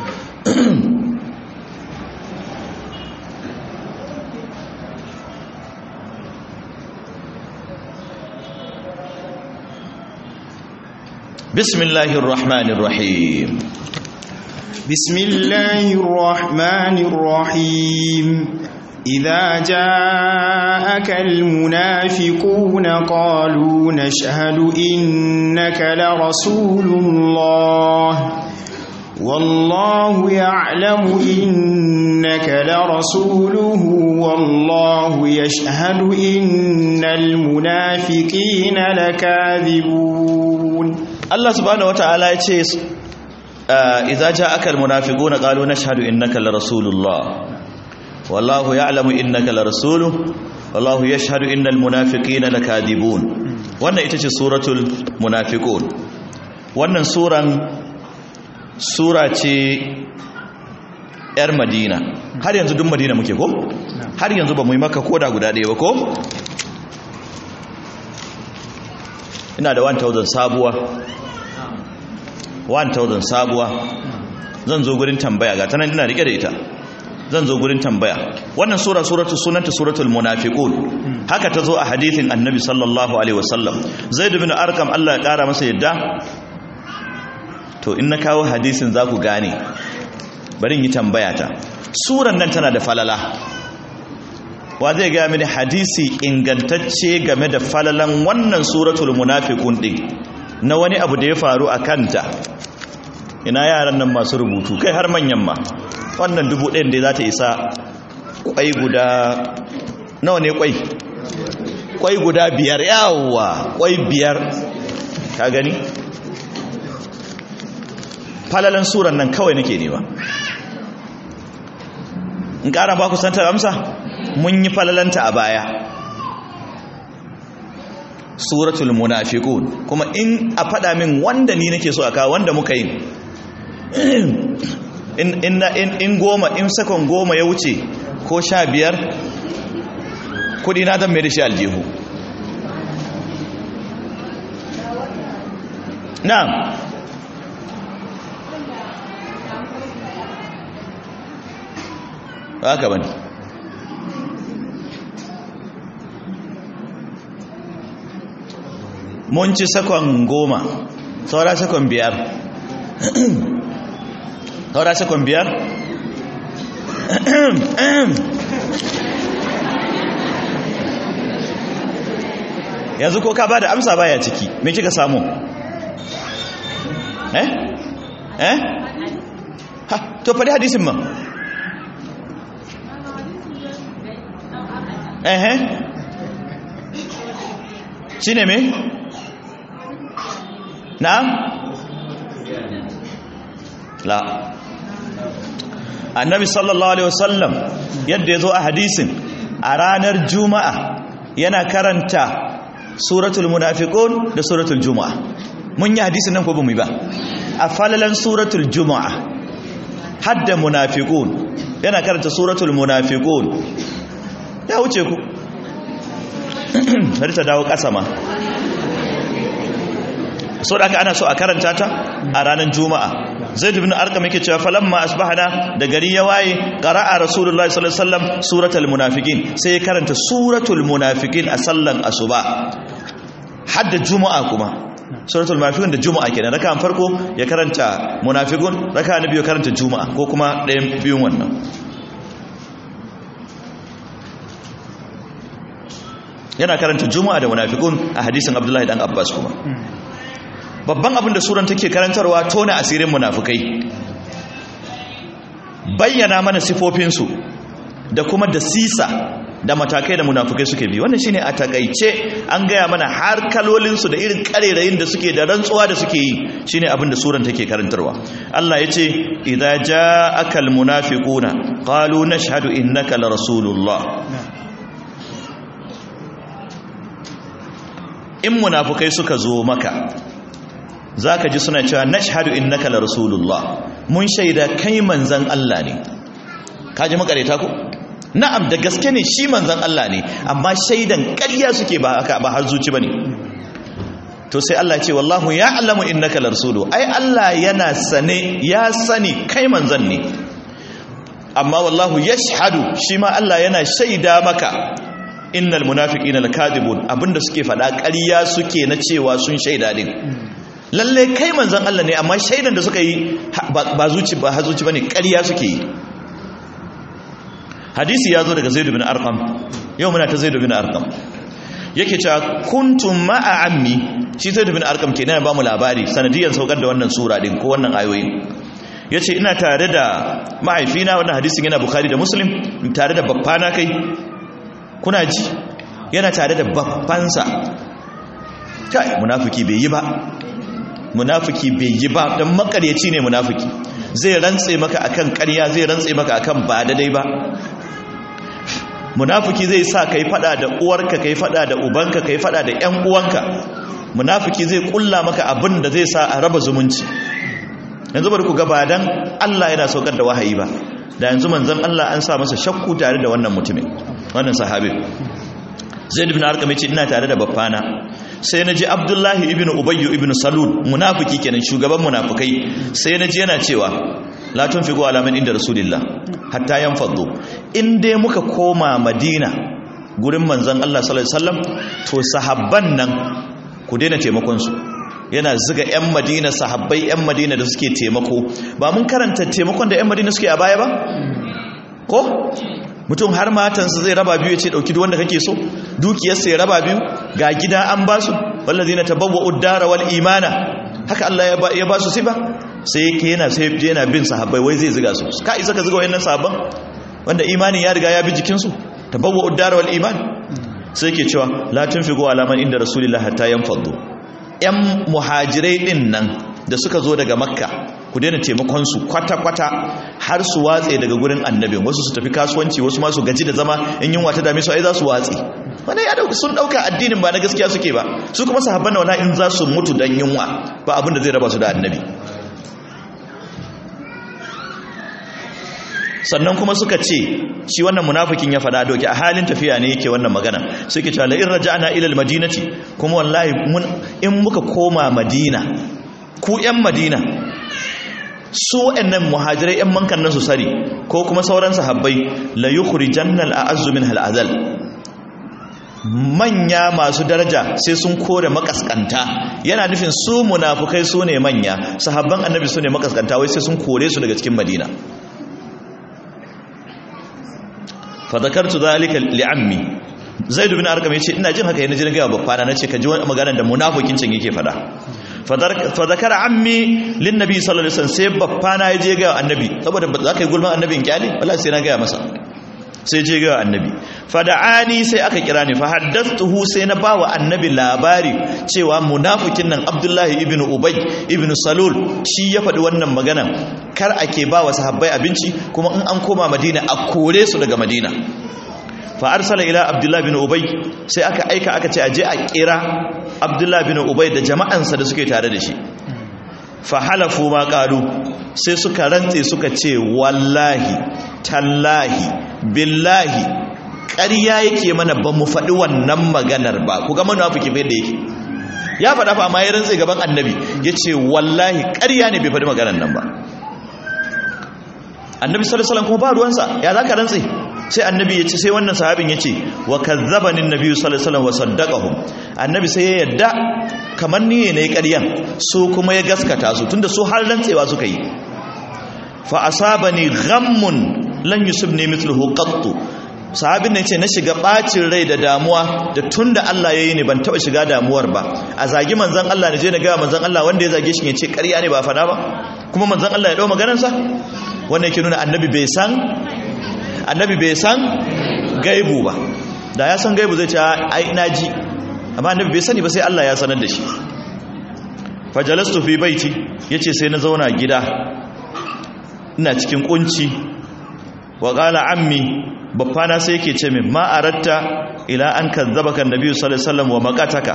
bismillahir rahmanir rahim بسم الله الرحمن الرحيم إذا جاءك المنافقون قالوا نشهد إنك لرسول الله والله يعلم إنك لرسوله والله يشهد إن المنافقين لكاذبون Allah subhanahu wataala ya ce idza ja'aka almunafiquna qalu nashhadu innaka larasulullah wallahu ya'lamu innaka larasuluhu wallahu yashhadu innal munafiqina lakadibun wannan ita ce suratul munafiqun wannan suran sura ce yar madina har yanzu duk madina muke ko har yanzu ba mu yi maka koda guda ɗaya ba ko ina da 1000 sabuwa 1000 sabuwa zan zo gurin tambaya ga tanan ina rike da ita zan zo gurin tambaya wannan sura suratul sunanta suratul munafiqun haka ta zo a hadithin annabi sallallahu alaihi wasallam zaid bin arqam Allah ya kara masa yadda to in na kawo hadisin za ku gane bari yi tambaya ta suran nan tana da falala wa zai ga mini hadisi ingantacce game da falalan wannan suratul munafiqun din na wani abu da ya faru a kanta ina yaran nan masu rubutu kai har manyan ma wannan dubu ɗayan da za ta isa kwai guda nawa ne kwai kwai guda biyar yawa kwai biyar ka gani falalan suran nan kawai nake nema in ƙara ba ku santar amsa mun yi falalanta a baya suratul munafiqun kuma in a fada min wanda ni nake so a kawo wanda muka yi in in in goma in sakon goma ya wuce ko sha biyar kudi na zan mai da shi aljihu na'am haka bane mun ci sakon goma saura sakon biyar saura sakon biyar yanzu ko ka ba da amsa baya ciki me kika samu eh eh ha to faɗi hadisin ma eh eh shine me na'am la annabi sallallahu alaihi wasallam yadda ya zo a hadisin a ranar juma'a yana karanta suratul munafiqun da suratul juma'a mun yi hadisin nan ko ba mu yi ba a falalan suratul juma'a hadda munafiqun yana karanta suratul munafiqun ya wuce ku bari ta dawo ƙasa ma so da aka ana so a karanta ta a ranar juma'a zaid ibn arqam yake cewa falamma asbahana da gari ya waye qara'a rasulullahi sallallahu alaihi wasallam suratul munafiqin sai ya karanta suratul munafiqin a sallan asuba hadda juma'a kuma suratul munafiqun da juma'a kenan raka'a farko ya karanta munafiqun raka'a na biyu ya karanta juma'a ko kuma ɗayan biyun wannan yana karanta juma'a da munafiqun a hadisin abdullahi dan abbas kuma babban abin da suran take karantarwa tona asirin munafukai bayyana mana sifofinsu da kuma da sisa da matakai da munafukai suke bi wannan shine a takaice an gaya mana har kalolinsu da irin karerayin da suke da rantsuwa da suke yi shine abin da suran take karantarwa Allah ya ce idza ja'aka almunafiquna qalu nashhadu innaka la rasulullah in munafukai suka zo maka za ka ji suna cewa nashhadu innaka la rasulullah mun shaida kai manzan Allah ne kaji makareta ko na'am da gaske ne shi manzon Allah ne amma shaidan ƙarya suke ba haka ba har zuci bane to sai Allah ce wallahu ya'lamu innaka larsulu ai Allah yana sane ya sani kai manzon ne amma wallahu yashhadu shi ma Allah yana shaida maka innal munafiqina lakadibun abinda suke faɗa ƙarya suke na cewa sun shaida din lalle kai manzon Allah ne amma shaidan da suka yi ba zuci ba hazuci bane ƙarya suke yi hadisi ya zo daga Zaid bin Arqam yau muna ta Zaid bin Arqam yake cewa kuntum ma'a ammi shi Zaid bin Arqam kenan ba mu labari sanadiyan saukar da wannan sura din ko wannan ayoyin yace ina tare da mahaifina wannan hadisin yana Bukhari da Muslim tare da babbana kai kuna ji yana tare da babbansa kai munafiki bai yi ba munafiki bai yi ba don makaryaci ne munafiki zai rantse maka akan ƙarya zai rantse maka akan ba daidai ba munafiki zai sa kai fada da uwarka kai fada da ubanka kai fada da ƴan uwanka munafiki zai kulla maka abin da zai sa a raba zumunci yanzu bari ku gaba dan Allah yana saukar da wahayi ba da yanzu manzon Allah an sa masa shakku tare da wannan mutumin wannan sahabi Zaid ibn Arqam yace ina tare da baffana sai naji Abdullahi ibn Ubay ibn Salul munafiki kenan shugaban munafikai sai naji yana cewa la tunfiqu ala man inda rasulillah hatta yanfaddu in dai muka koma Madina gurin manzon Allah sallallahu alaihi wasallam to sahabban nan ku daina taimakon su yana ziga 'yan madina sahabbai 'yan madina da suke taimako ba mun karanta taimakon da 'yan madina suke a baya ba ko mutum har matansa zai raba biyu ya ce ɗauki wanda kake so dukiyarsa ya raba biyu ga gida an ba su wallazi na tabbawa uddara wal imana haka Allah ya ba su sai ba sai yake yana sai yana bin sahabbai wai zai ziga su ka isa ka ziga wayannan sahabban wanda imani ya riga ya bi jikinsu tabbawa uddara wal iman sai yake cewa la tunfiqu ala man inda rasulillahi hatta yanfaddu 'yan muhajirai ɗin nan da suka zo daga makka ku daina taimakonsu kwata-kwata har su watse daga gurin annabin wasu su tafi kasuwanci wasu masu gaji da zama in yunwa ta dame su ai za su watse wani ya dauka sun dauka addinin ba na gaskiya suke ba su kuma sahabban wala in za su mutu dan yunwa ba abin da zai raba su da annabi sannan kuma suka ce shi wannan munafikin ya fada doki a halin tafiya ne yake wannan magana suke cewa la in raja'na ila almadinati kuma wallahi mun in muka koma madina ku yan madina su wayannan muhajirai yan mankan nan su sari ko kuma sauran sahabbai la yukhrijanna al'azzu min al'azal manya masu daraja sai sun kore makaskanta yana nufin su munafukai su ne manya sahabban annabi su ne makaskanta wai sai sun kore su daga cikin madina fadakartu zalika li'ammi zaid bin arqam yace ina jin haka yana jin ga babbana nace ka ji wani magana da munafikin can yake fada fadakara ammi lin nabi sallallahu alaihi wasallam sai babbana ya je ga annabi saboda za ka yi gulman annabin kyali wallahi sai na ga masa sai je ga annabi fada'ani sai aka kira ni fa haddathtuhu sai na bawa annabi labari cewa munafikin nan abdullahi ibn ubay ibn salul shi ya faɗi wannan magana kar ake ba wa sahabbai abinci kuma in an koma madina a kore su daga madina fa arsala ila abdullahi bin ubay sai aka aika aka ce aje a kira abdullahi bin ubay da jama'ansa da suke tare da shi fa halafu ma qalu sai suka rantse suka ce wallahi tallahi billahi ƙarya yake mana ba mu faɗi wannan maganar ba ku ga munafiki bai da yake ya faɗa fa amma ya rantse gaban annabi yace wallahi ƙarya ne bai faɗi maganar nan ba annabi sallallahu alaihi wasallam kuma ba ruwansa ya zaka rantse sai annabi ya ce sai wannan sahabin ya ce wa kazzabani annabi sallallahu alaihi wasallam wa saddaqahum annabi sai ya yadda kamar ni ne ƙaryan su kuma ya gaskata su tunda su har rantsewa suka yi fa asabani ghammun lan yusibni mithluhu qattu sahabin nan ce na shiga bacin rai da damuwa da tunda Allah ya yi ne ban taba shiga damuwar ba a zagi manzon Allah ne je na ga manzon Allah wanda ya zage shi ya ce ƙarya ne ba fada ba kuma manzon Allah ya dau maganarsa wannan yake nuna annabi bai san annabi bai san gaibu ba da ya san gaibu zai ce ai naji amma annabi bai sani ba sai Allah ya sanar da shi fajalastu fi baiti yace sai na zauna gida ina cikin kunci wa qala ammi baffana sai yake ce min ma aratta ila an kazzabaka annabi sallallahu alaihi wasallam wa maqataka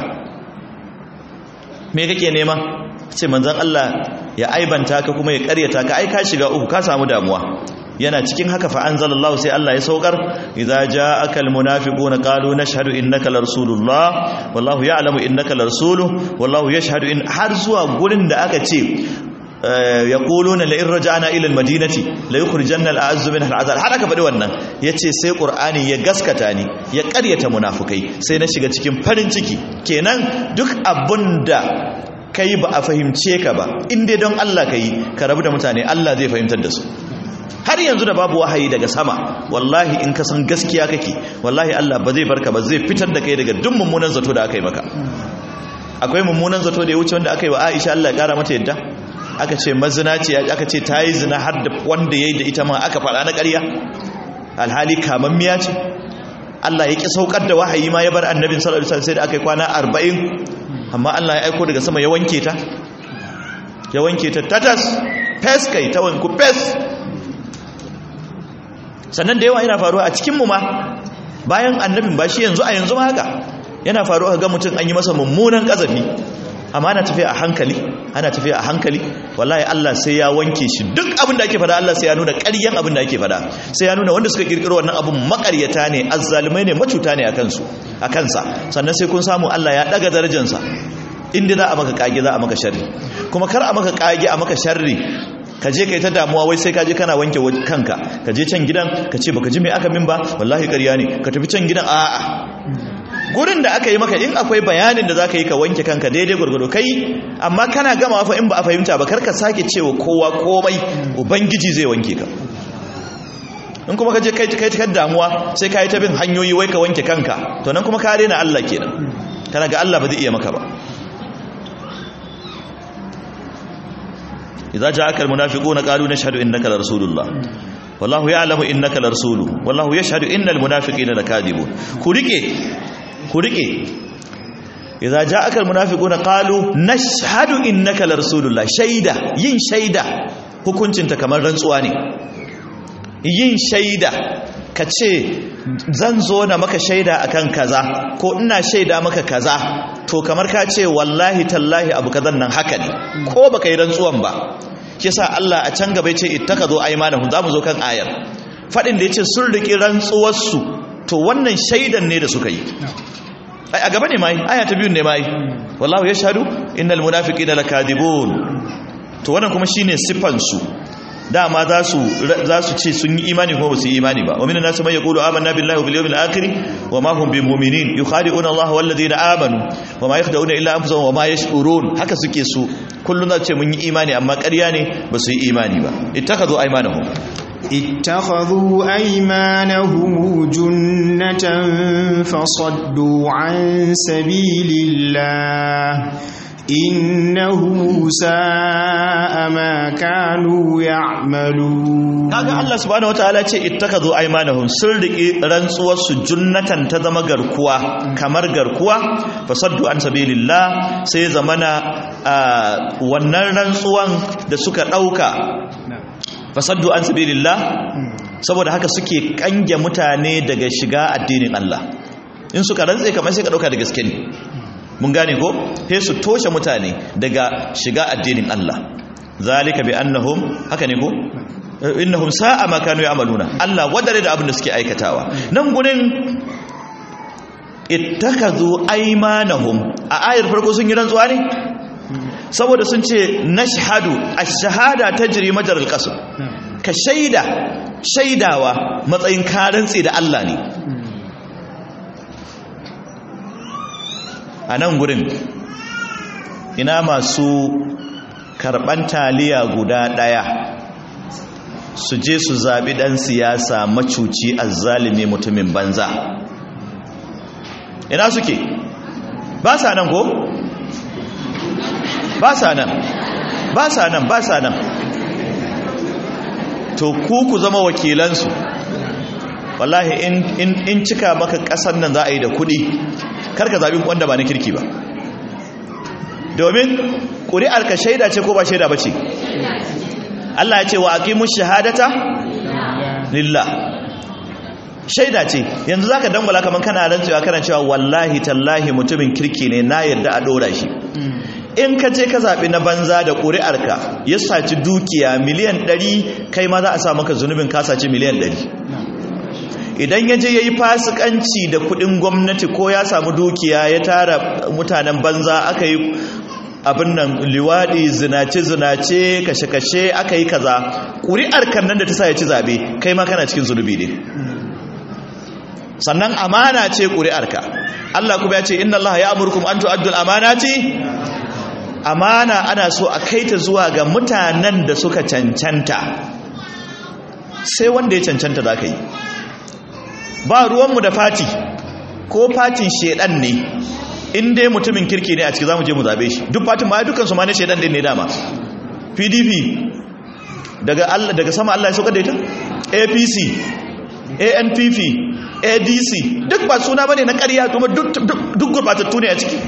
me kake nema ce manzon Allah ya aibanta ka kuma ya karyata ka ai ka shiga uku ka samu damuwa yana cikin haka fa anzalallahu sai Allah ya saukar idza ja'aka almunafiquna qalu nashhadu innaka larasulullah wallahu ya'lamu innaka larasuluhu wallahu yashhadu in har zuwa gurin da aka ce yaquluna la in raja'na ila almadinati la yukhrijanna al'azzu minha al'azal har aka faɗi wannan yace sai qur'ani ya gaskata ni ya ƙaryata munafukai sai na shiga cikin farin ciki kenan duk abunda kai ba a fahimce ka ba inda don Allah kai ka rabu da mutane Allah zai fahimtar da su har yanzu da babu wahayi daga sama wallahi in ka san gaskiya kake wallahi Allah ba zai barka ba zai fitar da kai daga duk mummunan zato da aka yi maka akwai mummunan zato da ya wuce wanda aka yi wa Aisha Allah ya kara mata yadda aka ce mazinaci aka ce ta yi zina har da wanda ya yi da ita ma aka faɗa na ƙarya alhali kamammiya ce Allah ya ƙi saukar da wahayi ma ya bar annabin sallallahu alaihi wasallam sai da aka yi kwana arba'in amma Allah ya aiko daga sama ya wanke ta ya wanke ta tatas fes kai ta wanku fes sannan da yawa yana faruwa a cikinmu ma bayan annabin ba shi yanzu a yanzu ma haka yana faruwa ga mutum an yi masa mummunan ƙazafi amma ana tafiya a hankali ana tafiya a hankali wallahi Allah sai ya wanke shi duk abin da ake fada Allah sai ya nuna ƙaryan abin da ake fada sai ya nuna wanda suka kirkiro wannan abin makaryata ne azzalumai ne macuta ne a kansu a kansa sannan sai kun samu Allah ya daga darajarsa inda za a maka kage za a maka sharri kuma kar a maka kage a maka sharri ka je kai ta damuwa wai sai ka je kana wanke kanka ka je can gidan ka ce baka ji me aka min ba wallahi ƙarya ne ka tafi can gidan a'a gurin da aka yi maka in akwai bayanin da za ka yi ka wanke kanka daidai gwargwado kai amma kana gama fa in ba a fahimta ba karka sake cewa kowa komai ubangiji zai wanke ka in kuma ka je kai kai ta damuwa sai ka yi ta bin hanyoyi wai ka wanke kanka to nan kuma ka rena Allah kenan kana ga Allah ba zai iya maka ba idza ja'aka almunafiquna qalu nashhadu innaka larasulullah wallahu ya'lamu innaka larasuluhu wallahu yashhadu innal munafiqina lakadibun ku rike ku rike idza ja'aka almunafiquna qalu nashhadu innaka larasulullah shaida yin shaida hukuncinta kamar rantsuwa ne yin shaida ka ce zan zo na maka shaida akan kaza ko ina shaida maka kaza to kamar ka ce wallahi tallahi abu kazan nan haka ne ko baka yi rantsuwan ba kisa Allah a can gaba yace ittakazu aymanahum zamu zo kan ayar fadin da yace sun riki rantsuwar su to wannan shaidan ne da suka yi ai a gaba ne mai aya ta biyu ne mai wallahu yashhadu innal munafiqina lakadibun to wannan kuma shine sifan su dama za su za su ce sun yi imani kuma ba su yi imani ba wa minan nasu man yaqulu amanna billahi wal yawmil akhir wa ma hum bimu'minin yukhadi'una Allah wal ladina amanu wa ma yakhda'una illa anfusahum wa ma yash'urun haka suke su kullun za su ce mun yi imani amma ƙarya ne ba su yi imani ba ittakhadhu aymanahum اتخذوا أيمانهم جنة فصدوا عن سبيل الله إنهم ساء ما كانوا يعملون kaga Allah subhanahu wataala ce ittakazu aymanahum sun riki rantsuwar su junnatan ta zama garkuwa kamar garkuwa fasaddu an sabilillah sai zamana wannan rantsuwan da suka dauka fasaddu an sabilillah saboda haka suke kange mutane daga shiga addinin Allah in suka rantse kamar sai ka dauka da gaske ne mun gane ko sai su toshe mutane daga shiga addinin Allah zalika bi annahum haka ne ko innahum sa'a ma kanu ya'maluna Allah wadare da abin da suke aikatawa nan gurin ittakazu aymanahum a ayar farko sun yi rantsuwa ne saboda sun ce nashhadu ash-shahada tajri majral qasr ka shaida shaidawa matsayin karantsi da Allah ne a nan gurin ina masu karɓan taliya guda ɗaya su je su zaɓi ɗan siyasa macuci azzalimi mutumin banza ina suke ba sa nan ko? ba sa nan ba sa nan ba sa nan to ku ku zama wakilansu wallahi in cika maka ƙasar nan za a yi da kuɗi karka zaɓi wanda ba na kirki ba domin ƙuri'ar ka shaida ce ko ba shaida ba ce Allah ya ce wa aqimu shahadata lillah shaida ce yanzu zaka dangwala kaman kana rantsuwa kana cewa wallahi tallahi mutumin kirki ne na yarda a dora shi in ka je ka zaɓi na banza da ƙuri'arka ya saci dukiya miliyan ɗari kai ma za a sa maka zunubin ka saci miliyan ɗari idan ya je ya yi fasikanci da kuɗin gwamnati ko ya samu dukiya ya tara mutanen banza aka yi abin nan liwaɗi zinace-zinace kashe-kashe aka yi kaza ƙuri'ar kan nan da ta sa ya ci zaɓe kai ma kana cikin zunubi ne sannan amana ce ƙuri'arka Allah kuma ya ce inna Allah ya amurkum an tu'addul amanati amana ana so a kai ta zuwa ga mutanen da suka cancanta sai wanda ya cancanta za ka yi ba ruwanmu da fati ko fatin shedan ne in dai mutumin kirki ne a ciki za mu je mu zabe shi duk fatin ma dukansu ma ne shedan din ne dama pdp daga Allah daga sama Allah ya sauka da ita apc anpp adc duk ba suna bane na ƙarya kuma duk gurbatattu ne a ciki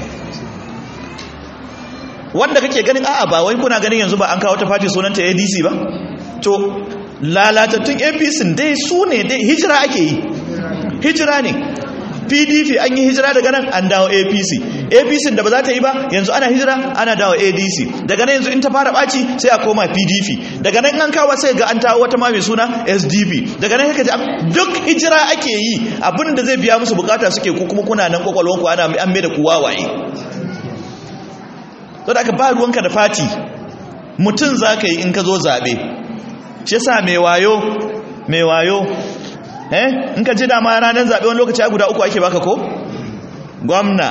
wanda kake ganin a'a ba wai kuna ganin yanzu ba an kawo ta fati sunanta adc ba to lalatattun apc dai su ne dai hijira ake yi hijira ne pdp an yi hijira daga nan an dawo apc apc da ba za ta yi ba yanzu ana hijira ana dawo adc daga nan yanzu in ta fara ɓaci sai a koma pdp daga nan an kawo sai ga an tawo wata ma mai suna sdp daga nan haka duk hijira ake yi abinda zai biya musu bukata suke ko kuma kuna nan kwakwalwanku ana an mai da kuwa waye to da aka ba ruwanka da fati mutum za ka yi in ka zo zaɓe shi yasa mai wayo mai wayo eh in ka ji dama ranar zaɓe wani lokaci guda uku ake baka ko gwamna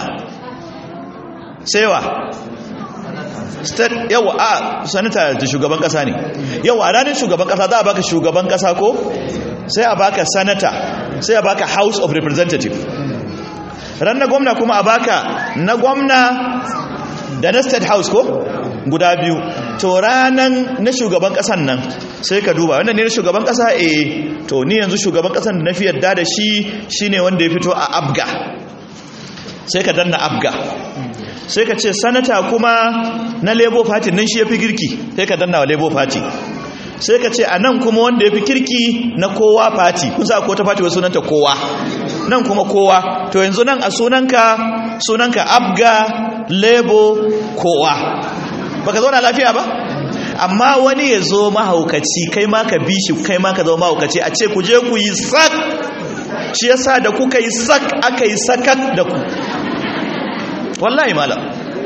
sewa state yawa a sanata da shugaban kasa ne yawa a ranar shugaban kasa za a baka shugaban kasa ko sai a baka sanata sai a baka house of representative ran na gwamna kuma a baka na gwamna da na state house ko guda biyu to ranan na shugaban kasan nan sai ka duba wannan ne na shugaban kasa eh to ni yanzu shugaban kasan da na fi yadda da shi shine wanda ya fito a abga sai ka danna abga sai ka ce sanata kuma na labour party nan shi ya fi girki sai ka danna wa labour party sai ka ce a nan kuma wanda ya fi kirki na kowa party kun sa ko ta party wasu sunanta kowa nan kuma kowa to yanzu nan a sunanka sunanka abga labour kowa baka zauna lafiya ba amma wani ya zo mahaukaci kai ma ka bi shi kai ma ka zama mahaukaci a ce ku je ku yi sak shi yasa da kuka yi sak aka yi sakat da ku wallahi malam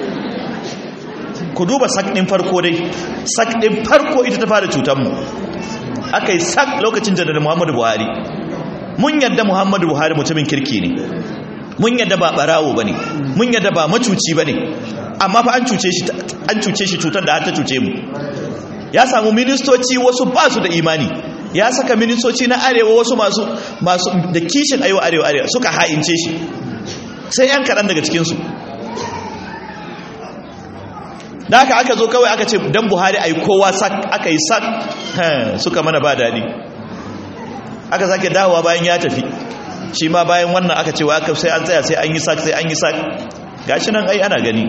ku duba sak ɗin farko dai sak ɗin farko ita ta fara cutanmu aka yi sak lokacin janar muhammadu buhari mun yadda muhammadu buhari mutumin kirki ne mun yadda ba ɓarawo ba ne mun yadda ba macuci ba ne amma fa an cuce shi an cuce shi cutar da har ta cuce mu ya samu ministoci wasu ba su da imani ya saka ministoci na arewa wasu masu masu da kishin arewa arewa arewa suka ha'ince shi sai yan kaɗan daga cikinsu da haka aka zo kawai aka ce dan buhari a yi kowa sak aka yi sak suka mana ba daɗi aka sake dawowa bayan ya tafi shi ma bayan wannan aka ce wa aka sai an tsaya sai an yi sak sai an yi sak gashi nan ai ana gani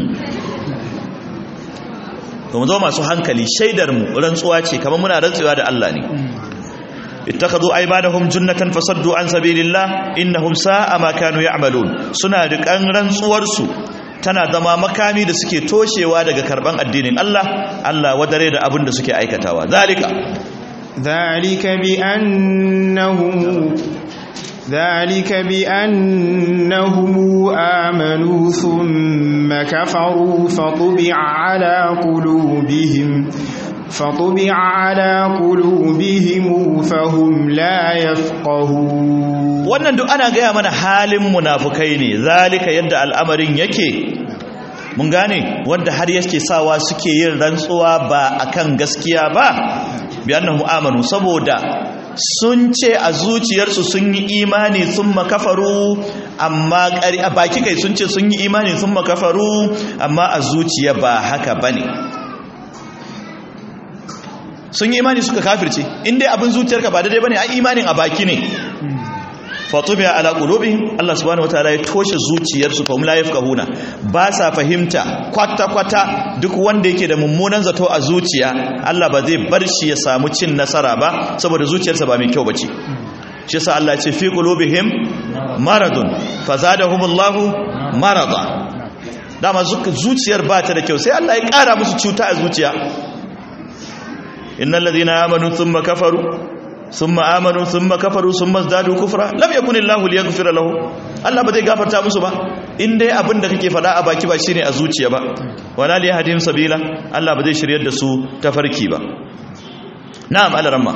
to mu zo masu hankali shaidar mu rantsuwa ce kamar muna rantsuwa da Allah ne ittakhadhu aymanahum junnatan fasaddu an sabilillah innahum sa'a ma kanu ya'malun suna rikan rantsuwar su tana zama makami da suke toshewa daga karban addinin Allah Allah wadare da abin da suke aikatawa zalika zalika bi annahum ذلك بأنهم آمنوا ثم كفروا فطبع على قلوبهم فطبع على قلوبهم فهم لا يفقهون wannan duk ana gaya mana halin munafukai ne zalika yadda al'amarin yake mun gane wanda har yake sawa suke yin rantsuwa ba akan gaskiya ba bi annahum amanu saboda sun ce a zuciyarsu sun yi imani sun makafaru amma a baki kai sun ce sun yi imani sun makafaru amma a zuciya ba haka ba ne sun yi imani suka kafirce inda abin zuciyarka ba daidai ba ne a imanin a baki ne fatubiya ala qulubihim Allah subhanahu wataala ya toshe zuciyarsu fa la yafqahuna ba sa fahimta kwata kwata duk wanda yake da mummunan zato a zuciya Allah ba zai bar shi ya samu cin nasara ba saboda zuciyarsa ba mai kyau bace shi yasa Allah ya ce fi qulubihim maradun fazadahumullahu marada dama zuciyar ba ta da kyau sai Allah ya ƙara musu cuta a zuciya innal ladina amanu thumma kafaru thumma amanu thumma kafaru thumma zadu kufra lam yakun Allahu liyaghfira lahu Allah ba zai gafarta musu ba in dai abin da kake faɗa a baki ba shine a zuciya ba wala liyahdihim sabila Allah ba zai shiryar da su tafarki ba na'am alaramma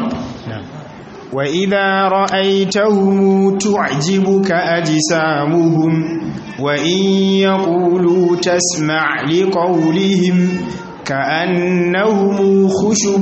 وإذا رأيتهم تعجبك أجسامهم وإن يقولوا تسمع لقولهم كأنهم خشب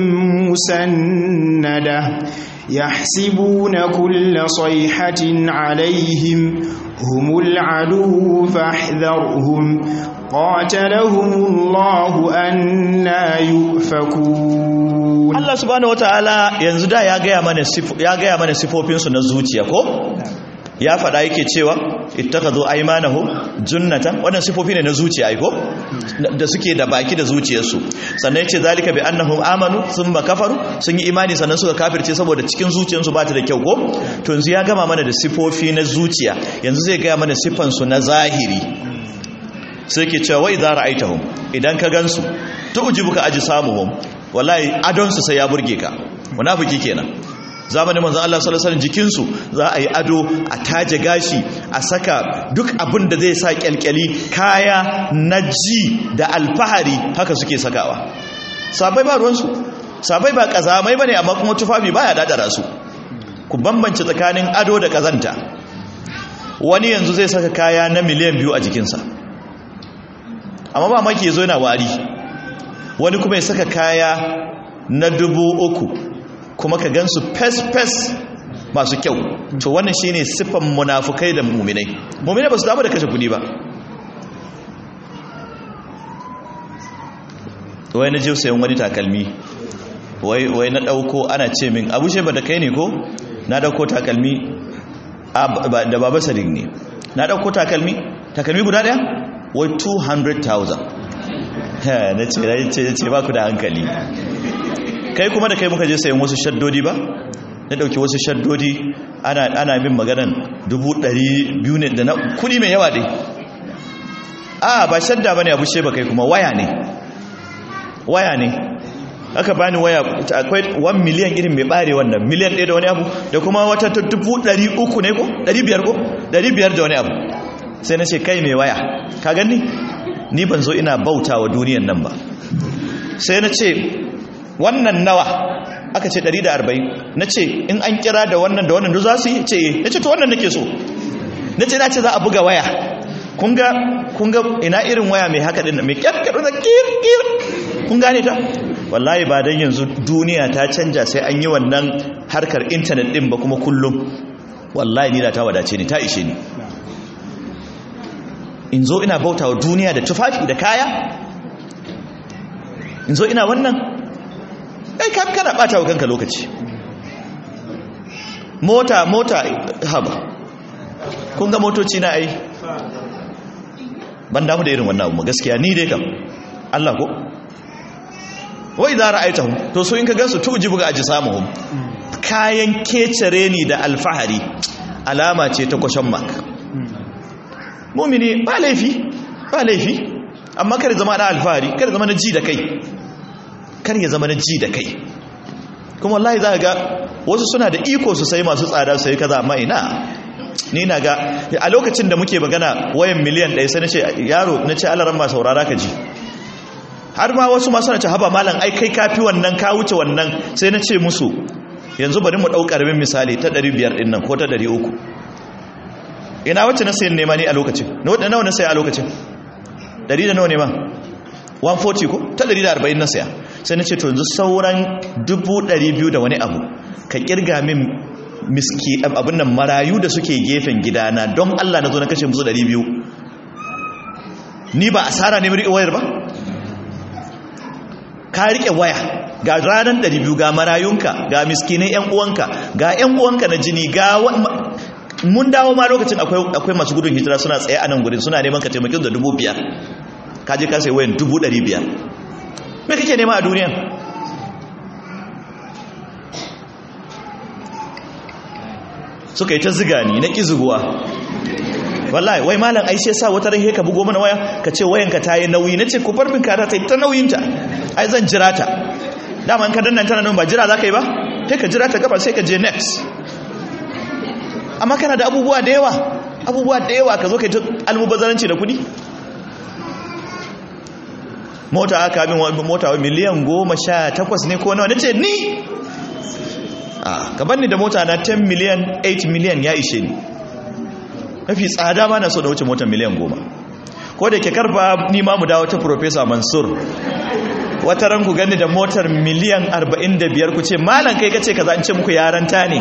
مسندة يحسبون كل صيحة عليهم هم العدو فاحذرهم قاتلهم الله أنا يؤفكون Allah subhanahu wataala yanzu da ya gaya mana ya gaya mana sifofin su na zuciya ko ya faɗa yake cewa ittakhadhu aymanahum junnatan wannan sifofi ne na zuciya ai ko da suke da baki da zuciyarsu sannan yace zalika bi annahum amanu thumma kafaru sun yi imani sannan suka kafirce saboda cikin zuciyarsu ba ta da kyau ko to yanzu ya gama mana da sifofi na zuciya yanzu zai gaya mana sifan su na zahiri sai ke cewa wa idza ra'aitahum idan ka gansu tu'jibuka ajsamuhum wallahi adon su sai ya burge ka munafiki kenan zamanin manzon Allah sallallahu alaihi wasallam jikin su za a yi ado a taje gashi a saka duk abin da zai sa kyalkyali kaya na ji da alfahari haka suke sakawa sabai ba ruwan su sabai ba kazamai bane amma kuma tufafi baya dadara su ku bambance tsakanin ado da kazanta wani yanzu zai saka kaya na miliyan biyu a jikinsa amma ba maki zo yana wari wani kuma ya saka kaya na dubu uku kuma ka gansu fes-fes masu kyau to wannan shine siffan munafukai da muminai muminai ba su damu da kashe kudi ba wai na je sayan wani takalmi wai na dauko ana ce min abu ba da kai ne ko na dauko takalmi da baba sadik ne na dauko takalmi takalmi guda daya wai 200,000 na ce na ce ce ba ku da hankali kai kuma da kai muka je sayan wasu shaddodi ba na dauki wasu shaddodi ana ana min maganan 200,000 ne da na kudi mai yawa dai a ba shadda bane abu sheba kai kuma waya ne waya ne aka bani waya akwai 1 miliyan irin mai bare wannan miliyan ɗaya da wani abu da kuma wata 300 ne ko 500 ko 500 da wani abu sai na ce kai mai waya ka gani ni ban zo ina bauta wa duniyan nan ba sai na ce wannan nawa aka ce 140 na ce in an kira da wannan da wannan da za su yi ce na ce to wannan nake so na ce na ce za a buga waya kunga kunga ina irin waya mai haka din mai kyarkar da kirkir kun gane ta wallahi ba dan yanzu duniya ta canja sai an yi wannan harkar intanet din ba kuma kullum wallahi ni da ta wadace ni ta ishe ni in zo ina bauta wa duniya da tufafi da kaya in zo ina wannan ai ka kana bata wa kanka lokaci mota mota haba kun ga motoci na ai ban damu da irin wannan abu gaskiya ni dai kam Allah ko wai za ra'aitahum to so in ka gansu tujibu ga ajsamuhum kayan kecere ni da alfahari alama ce ta question mark mumini ba laifi ba laifi amma kar zama na alfahari kar zama na ji da kai kar ya zama na ji da kai kuma wallahi za ka ga wasu suna da iko su sai masu tsada su yi kaza amma ina ni na ga a lokacin da muke magana wayan miliyan ɗaya sai na ce yaro na ce alaran ma saurara ka ji har ma wasu masu na ce haba malam ai kai kafi wannan ka wuce wannan sai na ce musu yanzu bari mu ɗau ƙaramin misali ta 500 ɗin nan ko ta 300 ina wacce na sayan nema ni a lokacin na nawa na saya a lokacin 100 da nawa ne ma 140 ko ta 140 na saya sai na ce to yanzu sauran 200 da wani abu ka kirga min miski abin nan marayu da suke gefen gidana don Allah na zo na kashe musu 200 ni ba asara ne riƙe wayar ba ka riƙe waya ga ranar 200 ga marayunka ga miskinai 'yan uwanka ga 'yan uwanka na jini ga mun dawo ma lokacin akwai masu gudun hijira suna tsaye a nan gudun suna neman ka taimakin da dubu biyar ka je ka sai wayan dubu ɗari biyar me kake nema a duniya suka yi ta ziga ni na ƙizuguwa wallahi wai malam ai sai sa wata ran ka bugo mana waya ka ce wayanka ta yi nauyi nace ku bar min ka ta ta nauyinta ai zan jira ta dama in ka danna tana nan ba jira za ka yi ba sai ka jira ta gaba sai ka je next amma kana da abubuwa da yawa abubuwa da yawa ka zo ka yi ta almubazzaranci da kudi mota aka bin mota wa miliyan goma sha takwas ne ko nawa nace ni a gaban ni da mota na 10 miliyan 8 miliyan ya ishe ni mafi tsada ma na so da wuce motar miliyan goma ko da ke karfa ni ma mu dawo ta professor mansur wata ran ku gani da motar miliyan 45 ku ce malam kai kace kaza in ce muku yaranta ne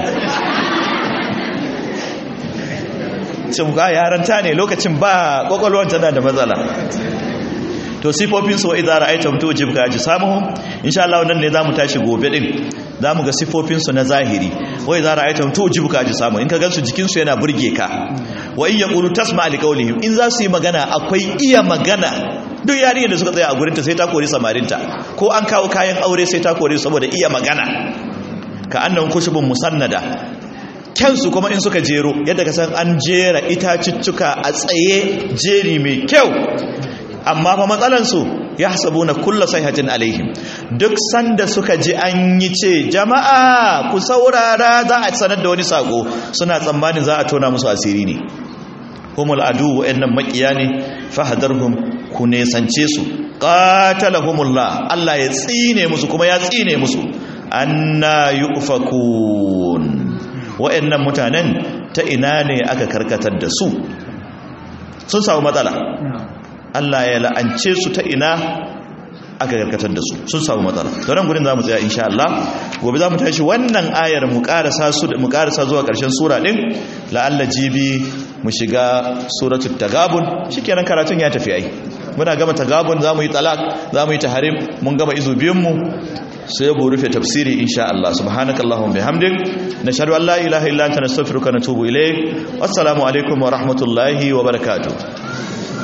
ce muku yaranta ne lokacin ba kwakwalwar tana da matsala to sifofin su wa idza ra'aytum tujibka ajsamuhum insha Allah wannan ne zamu tashi gobe din zamu ga sifofin su na zahiri wa idza ra'aytum tujibka ajsamuhum in ka gansu jikin su yana burge ka wa in yaqulu tasma' liqawlihim in za su yi magana akwai iya magana duk yarinyar da suka tsaya a gurinta sai ta kori samarinta ko an kawo kayan aure sai ta kori saboda iya magana ka annan kushubun musannada kyansu kuma in suka jero yadda ka san an jera itaciccuka a tsaye jeri mai kyau amma fa matsalansu ya hasabu na kulla sahihatin alaihim duk sanda suka ji an yi ce jama'a ku saurara za a sanar da wani sako suna tsammanin za a tona musu asiri ne humul adu wa'annan makiya ne fahadarhum ku nesance su qatalahumullah Allah ya tsine musu kuma ya tsine musu anna yufakun wa'annan mutanen ta ina ne aka karkatar da su sun samu matsala Allah ya la'ance su ta ina aka karkatar da su sun samu matsala to nan gurin zamu tsaya insha Allah gobe zamu tashi wannan ayar mu karasa su mu karasa zuwa karshen sura din la'alla jibi mu shiga suratul tagabun shikenan karatun ya tafi ai muna gama tagabun zamu yi talak zamu yi tahrim mun gama izu biyun mu sai mu rufe tafsiri insha Allah subhanakallahumma bihamdik nashhadu an la ilaha illa anta nastaghfiruka wa natubu ilayk wassalamu alaikum wa rahmatullahi wa barakatuh